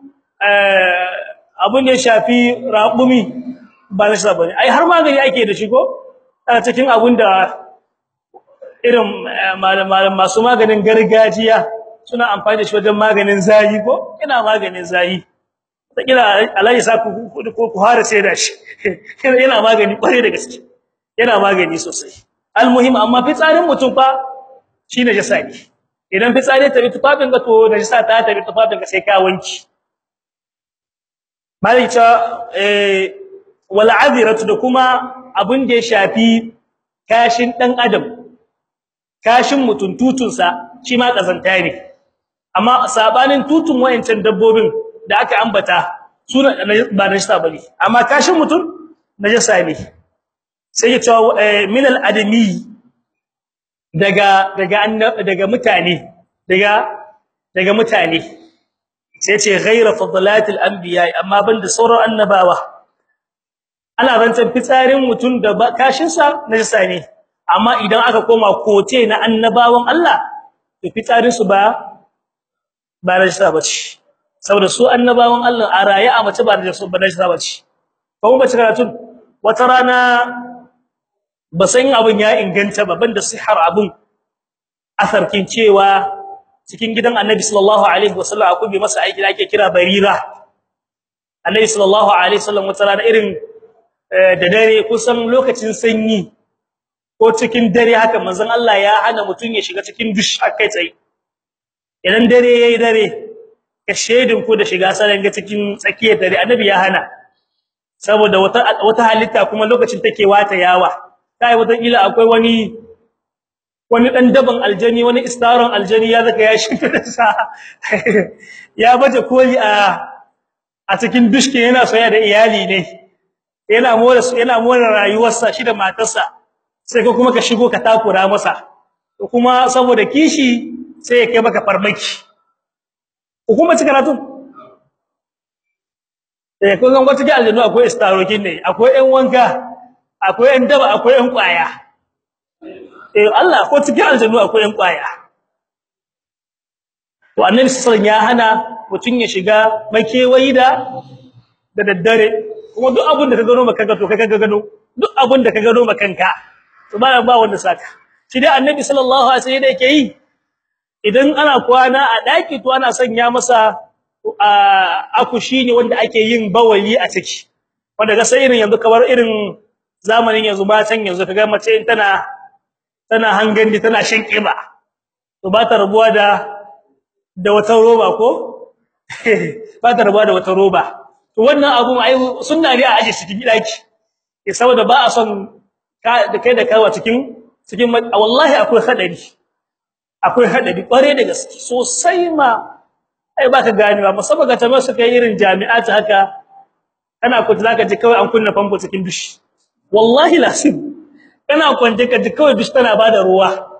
eh abun da ya shafi raƙumi ba najasa bane ai har magani ake da shi ko a cikin abun da irin malaman masu maganin gargajiya suna amfani da shi wajen maganin zayi ko ina maganin zayi kila Allah sa ku ko ku hara sai da shi yana magani kware da gaske yana magani sosai almuhim amma fitsarin mutum fa shine jasa ne idan fitsari ta bi tufafin ga to da jasa ta ta bi tufafin ga sai ka wanki malika eh wal adiratu da kuma abin da ya shafi kashin dan adam kashin mutun tutunsa shi ma kazanta ne amma sabanin tutun wayancan dabbobin da aka ambata suna ba najasa bane amma kashin mutun najasa ne sai ya ce min al adami daga daga daga mutane daga daga mutane sai ce ghayra fadlatil anbiya amma banda sauran annabawa ana rantan fitsarin mutun da kashin sa najasa ne amma idan aka koma kote na annabawan Allah to fitsarin su ba ba najasa bace saboda su annabawan Allah a raye a mace ba najasa ba najasa bace kuma bace karatun wata rana ba san abun ya inganta ba banda sihar abun asarkin cewa cikin gidan Annabi sallallahu alaihi wasallam akwai masa aiki da ake kira barira Annabi sallallahu alaihi wasallam wata rana irin da dare kusan lokacin sanyi ko cikin dare haka manzon Allah ya hana mutun ya shiga cikin dush akai tsaye idan dare yayi dare ka shedin ku da shiga sanan ga cikin tsakiyar dare annabi ya hana saboda wata wata halitta kuma lokacin take wata yawa kai wata kila akwai wani wani dan daban aljani wani istaron aljani ya zaka ya shi sa ya baje koli a a cikin dushke yana soyayya da iyali ne yana more yana more rayuwarsa shi da matarsa sai ka kuma ka shigo ka takura masa kuma saboda kishi sai ya kai maka farmaki hukuma ci karatu eh ko zan wata ga aljanu akwai istarokin ne akwai ɗan wanka akwai ɗan daba akwai ɗan kwaya eh Allah ko cikin aljanu akwai ɗan kwaya to annabi sallallahu ya hana mutun ya shiga makewayi da da daddare kuma duk abin da ka gano maka to kai ka gano duk abin da ka gano makanka to ba ba wanda saka shi dai annabi sallallahu alaihi wasallam yake yi idan ana kwana a daki to ana sanya masa akushi ne wanda ake yin bawali a ciki wanda ga sai irin yanzu kamar irin zamanin yanzu matan yanzu kaga mace in tana tana hangandi tana shan kiba to ba ta rabuwa da da wata roba ko ba ta rabuwa da wata roba to wannan abun ai sunna ne a aje cikin daki eh saboda ba a son ka da kai da kawa cikin cikin wallahi akwai hadari akwai hadari kware da gaske sosai ma ai baka gani ba musamman ga tabar su kai irin jami'at haka kana ku zaka ji kawai an kunna famfo cikin dushi wallahi lasim kana kwance ka ji kawai dushi tana bada ruwa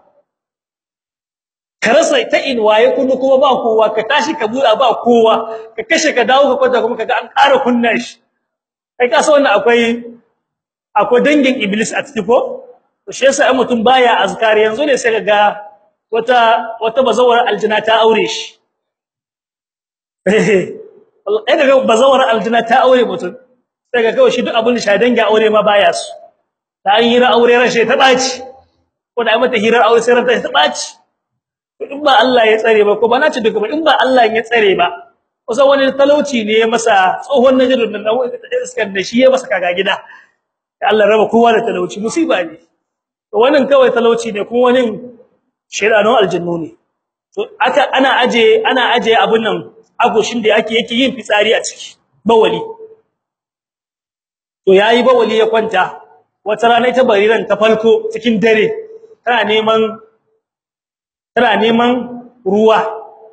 karasa ta in waye kullu kuma ba kowa ka tashi ka buɗa ba kowa ka kashe ka dawo ka kwanta kuma kaga an ƙara kunna shi kai ka san wannan akwai akwai dangin iblis a cikin ko to shi yasa ai mutum baya azkar yanzu ne sai kaga wata wata bazawar aljina ta aure shi eh daga bazawar aljina ta aure mutum sai ga kawai shi duk abin da shadan ga aure ma baya su da an yi ra aure rashe ta baci ko da ai mata hirar aure sai ranta ta baci in ba Allah ya tsare ba ko ba na ci duka ba in ba Allah ya tsare ba kusan wani talauci ne ya masa tsohon najirin nan iskar da shi ya masa kaga gida Allah raba kowa da talauci musiba ne to wannan kawai talauci ne kuma wani shedanun aljannu ne to aka ana aje ana aje abun nan agoshin da yake yake yin fitsari a ciki bawali to yayi bawali ya kwanta wata rana ita bariran ta falko cikin dare tana neman tana neman ruwa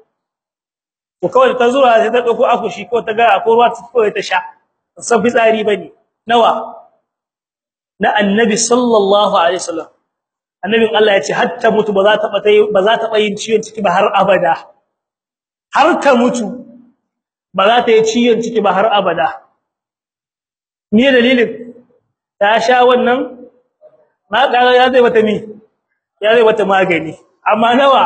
to kawai ta zura sai ta dauko akushi ko ta ga akwai ruwa ta kawai ta sha san fitsari bane nawa na annabi sallallahu alaihi wasallam annabin Allah ya ce hatta mutu ba za ta ba ba za ta yin ciwon ciki ba har abada har ta mutu ba za ta yi ciwon ciki ba har abada me dalilin ta sha wannan na ga ya zai mata mi ya zai mata magani amma nawa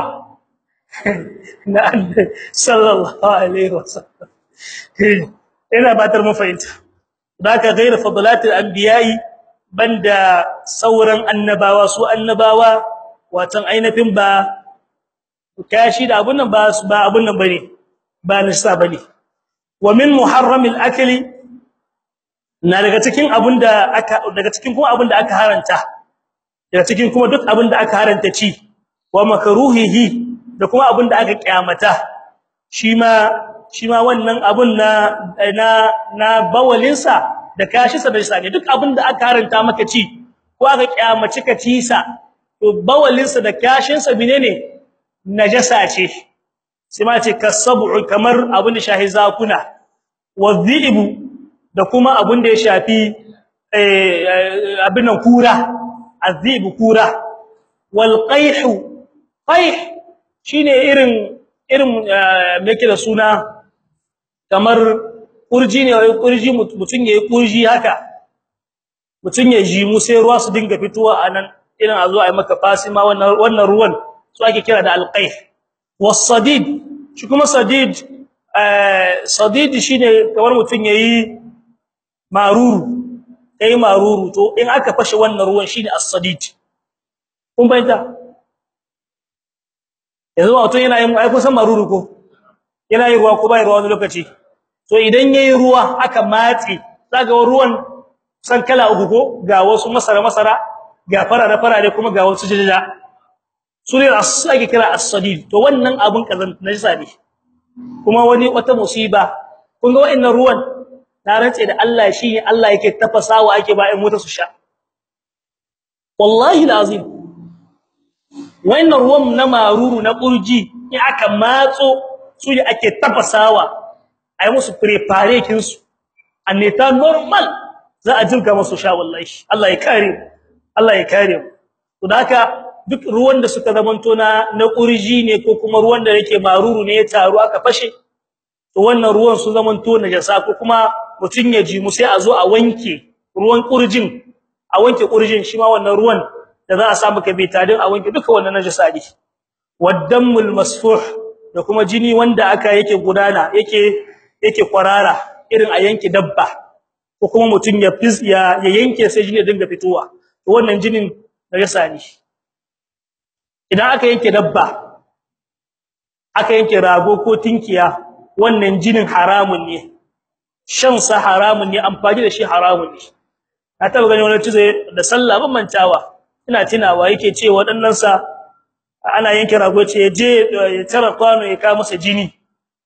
na annabi sallallahu alaihi wasallam ina batar mu fahimta daka ghayr fadlatil anbiya'i banda sauran annabawa su annabawa watan ainafin ba kashi da abun nan ba ba abun nan bane ba nisa bane wa min muharramil akli na daga cikin abunda aka daga cikin kuma abunda aka haranta daga cikin kuma duk abunda aka haranta ci wa makruhihi da kuma abunda aka kiyamata shi ma shi ma wannan abun na na na bawalinsa da kashi sa da sane duk abinda aka haranta maka ci ko aka kiyamaci ka ci sa to bawalin sa da kashin sa menene najasa ce sai ma ce kasab'u kamar abin da shahi zakuna wadhibu da kuma abin da ya shafi eh abin nan kura azibu kura wal qayhu qayh shine irin irin me yake da suna kamar kurji ne wai kurji mutun yayi kurji haka mutun ya ji mu sai ruwa su dinga fitowa anan irin a zo a yi maka fasima wannan wannan ruwan su ake kira da alqayh was-sadid shi kuma sadid eh sadid shine kamar mutun yayi maruru kai maruru to in aka fashe wannan ruwan shine as-sadid kun bayyana yanzu wato yana yin ai kusan maruru ko yana yin ruwa ko bai ruwa wani lokaci to idan yayi ruwa aka matse zaga ruwan san kala uku ko ga wasu masara masara ga farare farare kuma ga wasu jijija sune as-sagi kira as-sadid to wannan abun kazan najisa ne kuma wani wata musiba kun ga wayannan ruwan na rantse da Allah shi Allah yake tafasawa ake ba ai mota su sha wallahi alazim wannan ruwan na maruru na burji in aka matso su ne ake tafasawa ai musu prepare kin su anneta normal za a jirga musu sha wallahi Allah ya kare Allah ya kare to haka duk ruwan da suka zamanto na na kurji ne ko kuma ruwan da yake maruru ne ya taru aka fashe to wannan ruwan su zamanto najasa ko kuma mutun ya ji mu sai a zo a wanke ruwan kurjin a wanke kurjin shi ma wannan ruwan da za a samu kabitadin a wanke duka wannan najasa ne waddamul masfuh da kuma jini wanda aka yake gudana yake yake kwarara irin a yanke dabba ko kuma mutun ya ya yanke sai jini ya dinga fitowa to wannan jinin najasa ne idan aka yanke dabba aka yanke rago ko tinkiya wannan jinin haramun ne shan sa haramun ne amfani da shi haramun ne na taba gani wani tuze da sallah ban mantawa ina tunawa yake ce wadannan sa ana yanke rago ce je ya tara kwano ya ka masa jini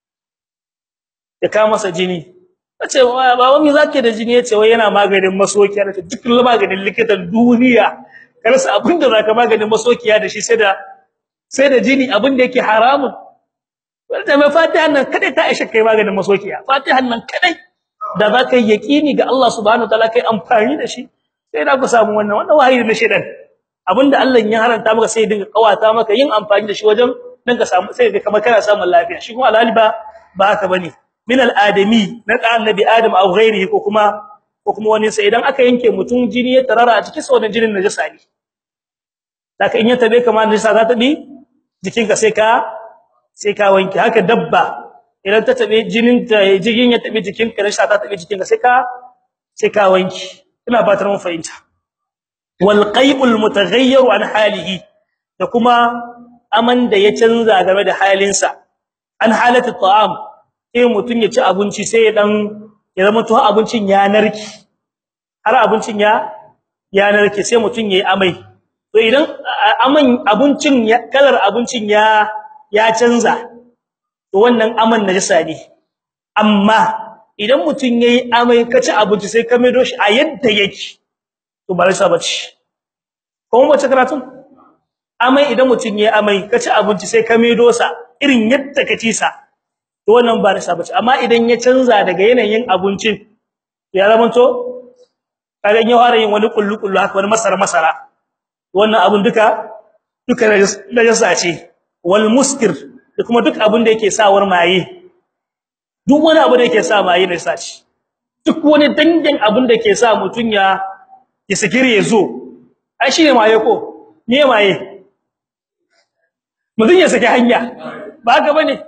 ya ka masa jini nace baba me zake da jini yace wai yana maganin masokiya da duk maganin likitan duniya karsa abinda zaka maganin masokiya da shi sai da sai da jini abinda yake haramun wanda mai fatihan nan kadai ta aisha kai maganin masokiya fatihan nan kadai da zaka yi yaqini ga Allah subhanahu wataala kai amfani da shi sai da ku samu wannan wannan wahayi na shedan abinda Allah ya haranta maka sai dinga kawata maka yin amfani da shi wajen dan ka samu sai ga kamar kana samun lafiya shi kuma alhali ba ba haka bane min al-adami na da annabi adam aw ghairihi ko kuma ko kuma wani sai idan aka yanke mutum jini ya tarara a cikin sauran jinin najasa ne saka in ya tabe kamar najasa za ta bi jikinka sai ka sai ka wanke haka dabba idan ta tabe jinin ta jigin ya tabe jikinka najasa ta tabe jikinka sai ka sai ka wanke ina fatar mun fahimta wal qaybul mutaghayyir an halihi da kuma aman da ya canza game da halinsa an halatu ta'am sai mutun ya ci abinci sai ya dan ya zama to abincin ya narki har abincin ya ya narke sai mutun yayi amai to idan aman abincin kalar abincin ya ya canza to wannan aman najasa ne amma idan mutun yayi amai ka ci abinci sai ka maido shi a yadda yake to ba rasa bace kuma wace karatun amai idan mutun yayi amai ka ci abinci sai ka maido sa irin yadda ka ci sa to wannan ba rasa bace amma idan ya canza daga yanayin abincin ya zama to kaga ya fara yin wani kullu kullu haka wani masara masara wannan abun duka duka najasa ce wal muskir da kuma duk abin da yake sawar maye duk wani abu da yake sa maye najasa ce duk wani dangin abin da yake sa mutun ya ya sikire yazo ai shine maye ko me maye mutun ya saki hanya ba haka bane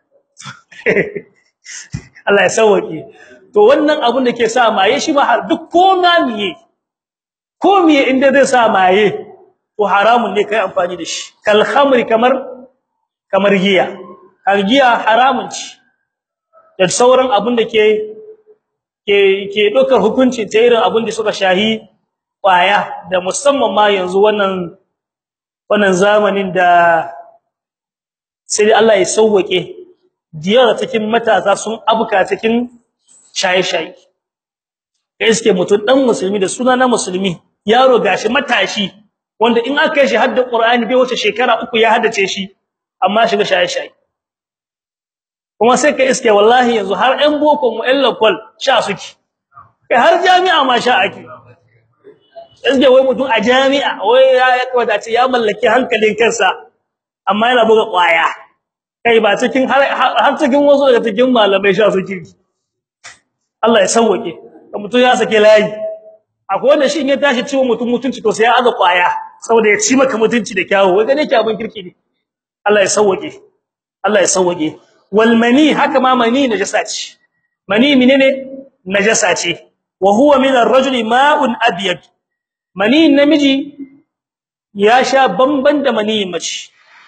Allah ya sauke to wannan abun da ke sa maye shi ma har duk koma miye ko miye inda zai sa maye to haramun ne kai amfani da shi kal khamri kamar kamar giya har giya haramun ci da sauran abun da ke ke ke dokar hukunci ta irin abun da suka shahi kwaya da musamman ma yanzu wannan wannan zamanin da sai Allah ya sauke diyar cikin matasa sun abuka cikin shaye-shaye kai suke mutun dan musulmi da suna na musulmi yaro gashi matashi wanda in aka yi shi hadda Qur'ani bai wace shekara uku ya haddace shi amma shiga shaye-shaye kuma sai kai iske wallahi yanzu har ɗan boko mu ɗan lokal sha suke kai har jami'a ma sha ake iske wai mutum a jami'a wai ya kwata ce ya mallaki hankalin kansa amma yana buga kwaya kai ba cikin har cikin wasu daga cikin malamai sha suke Allah ya sauke mutum ya sake layi akwai wanda shi in ya tashi ciwo mutum mutunci to sai ya aza kwaya saboda ya ci maka mutunci da kyawu wai gane ki abin kirki ne Allah ya sauke Allah ya sauke wal mani haka ma mani najasa ce mani menene najasa ce wa huwa min ar-rajuli ma'un abyad mani namiji ya sha bamban da mani mace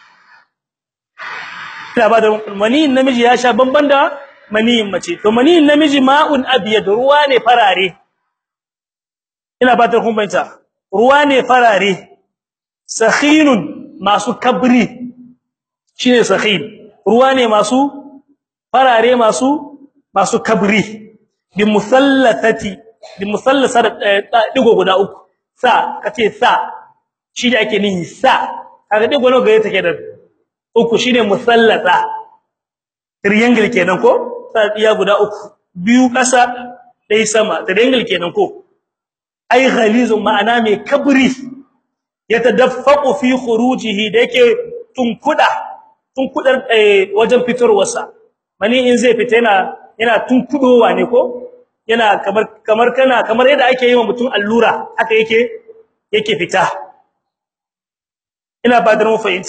ina ba da mani namiji ya sha bamban da mani mace to mani namiji ma'un abyad ruwa ne farare ina ba ta kumbanta ruwa ne farare sakhinun masu kabri shine sakhin ruwa ne masu farare masu masu kabri bi musallathati bi musallasat digo guda uku sa kace sa shi da ake nihi sa kaga digo nawa gare take da uku shine musallata triangle kenan ko iya guda uku biyu kasa dai sama triangle kenan ko ai ghalizun ma'ana mai kabri yatadaffaqu fi khurujihi da yake tunkuda tunkudar wajen fitarwarsa mani in zai fita yana yana tunkudowa ne ko yana kamar kamar kana kamar yadda ake yi wa mutum allura haka yake yake fita ina ba da mu fahimta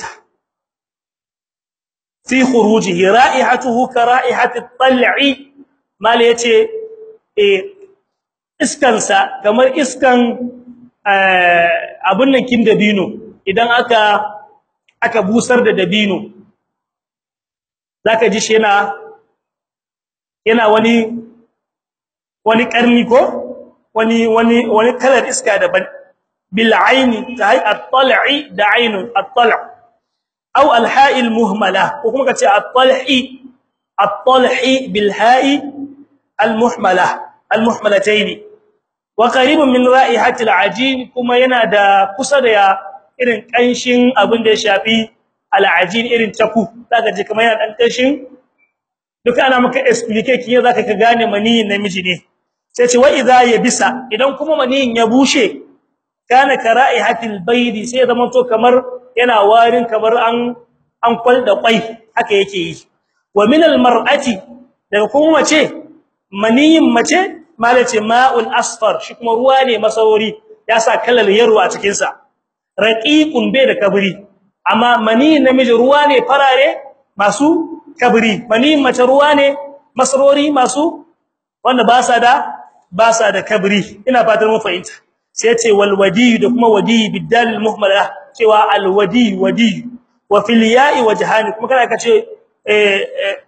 fi khurujihi ra'ihatuhu ka ra'ihati at-tal'i mal yace eh iskansa kamar iskan abun nan kin dabino idan aka aka busar da dabino zaka ji shi yana yana wani wani karni ko wani wani wani kalar iska daban bil aini tahi at-tal'i da ainun at-tal' aw al-ha'i al-muhmala ko kuma kace at-tal'i at-tal'i bil ha'i al-muhmala al-muhmalatayn wa qaribun min ra'ihati al-ajin kuma yana da kusa da irin kanshin abin da ya shafi al-ajin irin taku zaka ji kamar yana dan kanshin duka ana maka explain kin zaka ka gane maniyin namiji ne sai ce wa idza yabisa idan kuma maniyin ya bushe kana kara'ihatil baydi sai zama to kamar yana warin kamar an an kwalda kwai haka yake yi wa min al-mar'ati daga kuma mace maniyin mace malace ma'un asfar shi kuma ruwa ne masawari ya sa kalar yaro a cikin sa raqiqun bai da kabri amma mani namiji ruwa ne farare masu kabri mani mace ruwa ne masarori masu wanda ba sa da ba sa da kabri ina fatan mun fahimta sai ce wal wadi da kuma wadi bidal muhmala cewa al wadi wadi wa fil ya'i wajhani kuma kana kace eh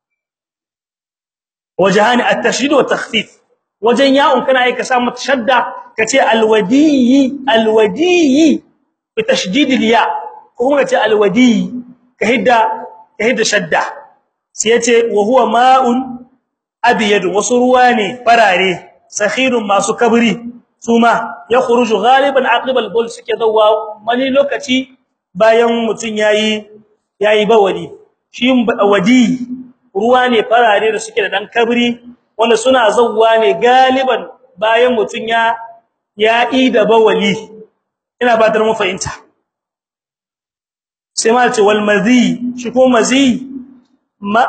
wajhani at-tashdid wa takhfif wajen ya'un kana aika sa mata shadda kace alwadiyi alwadiyi bi tashdid al-ya kuma kace alwadiyi ka hidda ka hidda shadda sai yace wa huwa ma'un abyad wasu ruwa ne farare sakhirun masu kabri suma ya khuruju ghaliban aqibal bul suke dawa wani lokaci bayan mutun yayi yayi bawali shi wadi ruwa ne farare da suke da dan kabri wanda suna zawwa ne galiban bayan mutun ya ya ida bawali ina ba da mu fahimta sai ma ce wal madhi shi ko mazi ma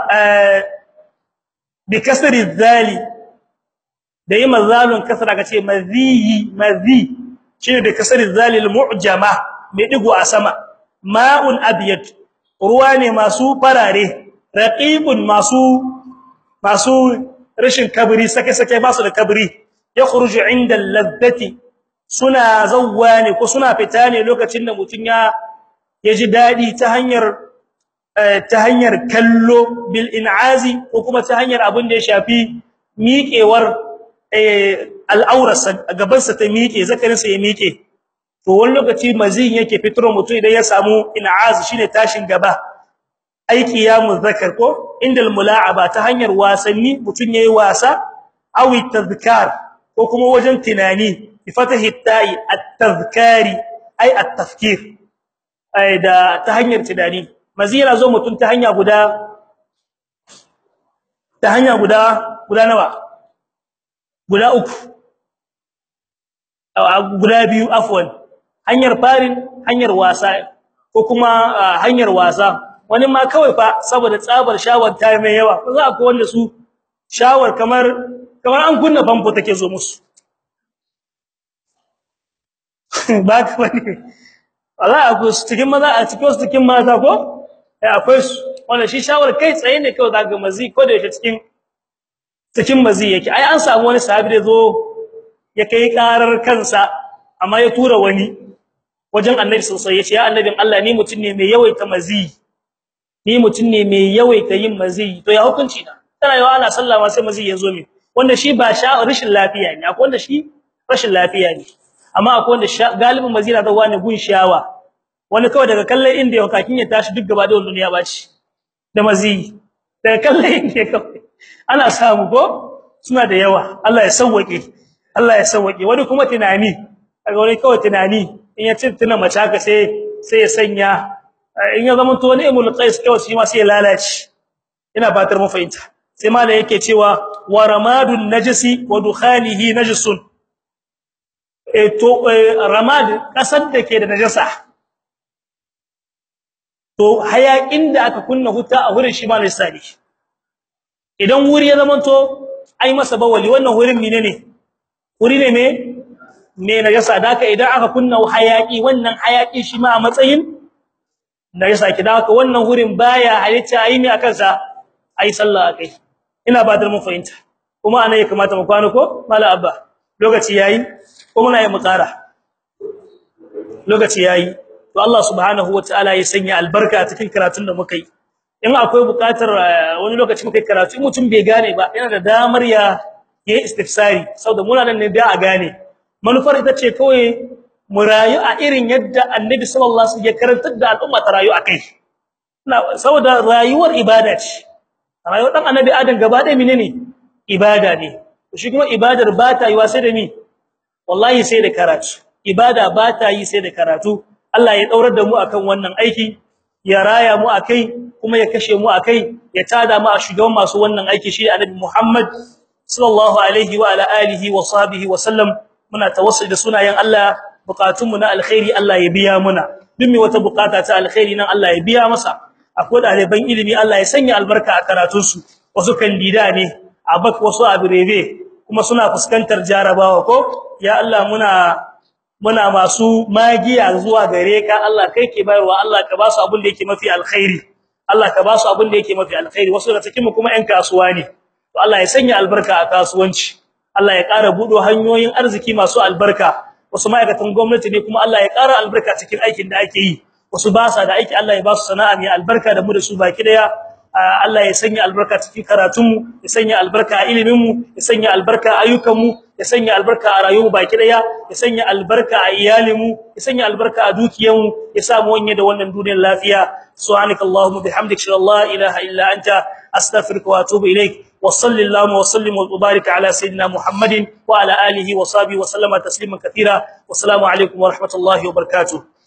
bi kasri dhali da yi mazalun kasra kace madhi madhi shi da kasri dhali al mu'jama mai digo a sama ma'un abyad ruwa ne masu farare raqibun masu masu rashin kabri sake sake ba su da kabri ya khuruju inda al-ladhati suna zawwa ne ko suna fita ne lokacin da mutun ya yaji dadi ta hanyar ta hanyar kallo bil in'azi ko kuma ta hanyar abin da ya shafi miƙewar al'aurarsa gaban sa ta miƙe zakarin sa ya miƙe to wani lokaci mazin yake fitro mutum idan ya samu in'az shine tashin gaba aiki ya muzakkar ko indal mula'aba ta hanyar wasanni mutun yayi wasa aw tadhkar ko kuma wajen tunani bi fatahi ta'i at-tadhkari ay at-tafkir ay da ta hanyar tunani mazira zo mutun ta hanya guda ta hanya guda guda nawa guda uku guda biyu afwan hanyar farin hanyar wasa ko kuma hanyar wasa wani ma kawai fa saboda tsabar shawar ta mai yawa ko za ku wanda su shawar kamar kamar an kunna famfo take zo musu ba ka bane Allah aku cikin maza a cikin su cikin mata ko eh akwai su wanda shi shawar kai tsaye ne kawai daga mazi ko da yake cikin cikin mazi yake ai an samu wani sahabi da zo ya kai karar kansa amma ya tura wani wajen annabi sallallahu alaihi wasallam ya ce ya annabin Allah ni mutun ne mai yawaita mazi ni mutun ne mai yawaita yin mazi to ya hukunci na tana yawa ana sallama sai mazi ya zo mi wanda shi ba sha rashin lafiya ne akwai wanda shi rashin lafiya ne amma akwai wanda galibin mazi na zawa ne gun shawa wani kawai daga kallon inda ya kakin ya tashi duk gaba da duniya baci da mazi daga kallon inda kawai ana samu ko suna da yawa Allah ya sauwake Allah ya sauwake wani kuma tunani kaga wani kawai tunani in ya tuna mace haka sai sai ya sanya in ya zama to ne imul qais kawai shi ma sai ya lalace ina fatar mu fahimta sai malai yake cewa wa ramadun najisi wa dukhanihi najisun e to ramad kasar da ke da najasa to hayakin da aka kunna huta a wurin shi ma lisani idan wuri ya zama to ai masa bawali wannan wurin menene wuri ne me me najasa da haka idan aka kunna hayaki wannan hayaki shi ma a matsayin najasa ki da haka wannan wurin baya halitta ai ne akan sa ai sallah akai ina ba da mun fahimta kuma anan ya kamata mu kwana ko mala abba lokaci yayi ko muna yi mu ƙara lokaci yayi to Allah subhanahu wataala ya sanya albarka cikin karatun da muka yi in akwai buƙatar wani lokaci muka yi karatu in mutum bai gane ba yana da damar ya yi istifsari saboda muna nan ne da a gane manufar ita ce kawai mu rayu a irin yadda Annabi sallallahu alaihi wasallam ya karantar da al'umma ta rayu akai saboda rayuwar ibada ce rayuwar dan Annabi Adam gaba ɗaya menene ibada ne shi kuma ibadar ba ta yi wa sai da mi wallahi sai da karatu ibada ba ta yi sai da karatu Allah ya daurar da mu akan wannan aiki ya raya mu akai kuma ya kashe mu akai ya tada mu a shugaban masu wannan aiki shi Annabi Muhammad sallallahu alaihi wa ala alihi wa sahbihi wa sallam muna tawassul da sunayen Allah bukatun mu na alkhairi Allah ya biya muna duk wata bukata ta alkhairi nan Allah ya biya masa akwai ɗaliban ilimi Allah ya sanya albarka a karatun su wasu kandida ne abak wasu abirebe kuma suna fuskantar jarabawa ko ya Allah muna muna masu magiya zuwa gare ka Allah kai ke bayarwa Allah ka ba su abin da yake mafi alkhairi Allah ka ba su abin da yake mafi alkhairi wasu daga cikin mu kuma ƴan kasuwa ne to Allah ya sanya albarka a kasuwanci Allah ya ƙara budo hanyoyin arziki masu albarka wasu ma'aikatan gwamnati ne kuma Allah ya ƙara albarka cikin aikin da ake yi wasu ba sa da aiki Allah ya ba su sana'a mai albarka da mu da su baki daya Allah ya sanya albarka cikin karatunmu ya sanya albarka a iliminmu ya sanya albarka a ayyukanmu ya sanya albarka a rayuwar baki daya ya sanya albarka a iyalinmu ya sanya albarka a dukiyanmu ya sa mu wanye da wannan duniyar lafiya subhanakallahumma bihamdika la ilaha illa anta astaghfiruka wa atubu ilaik wa sallallahu wa sallim wa barik ala sayyidina muhammadin wa ala alihi wa sahbihi wa sallama tasliman katira wa assalamu alaikum wa rahmatullahi wa barakatuh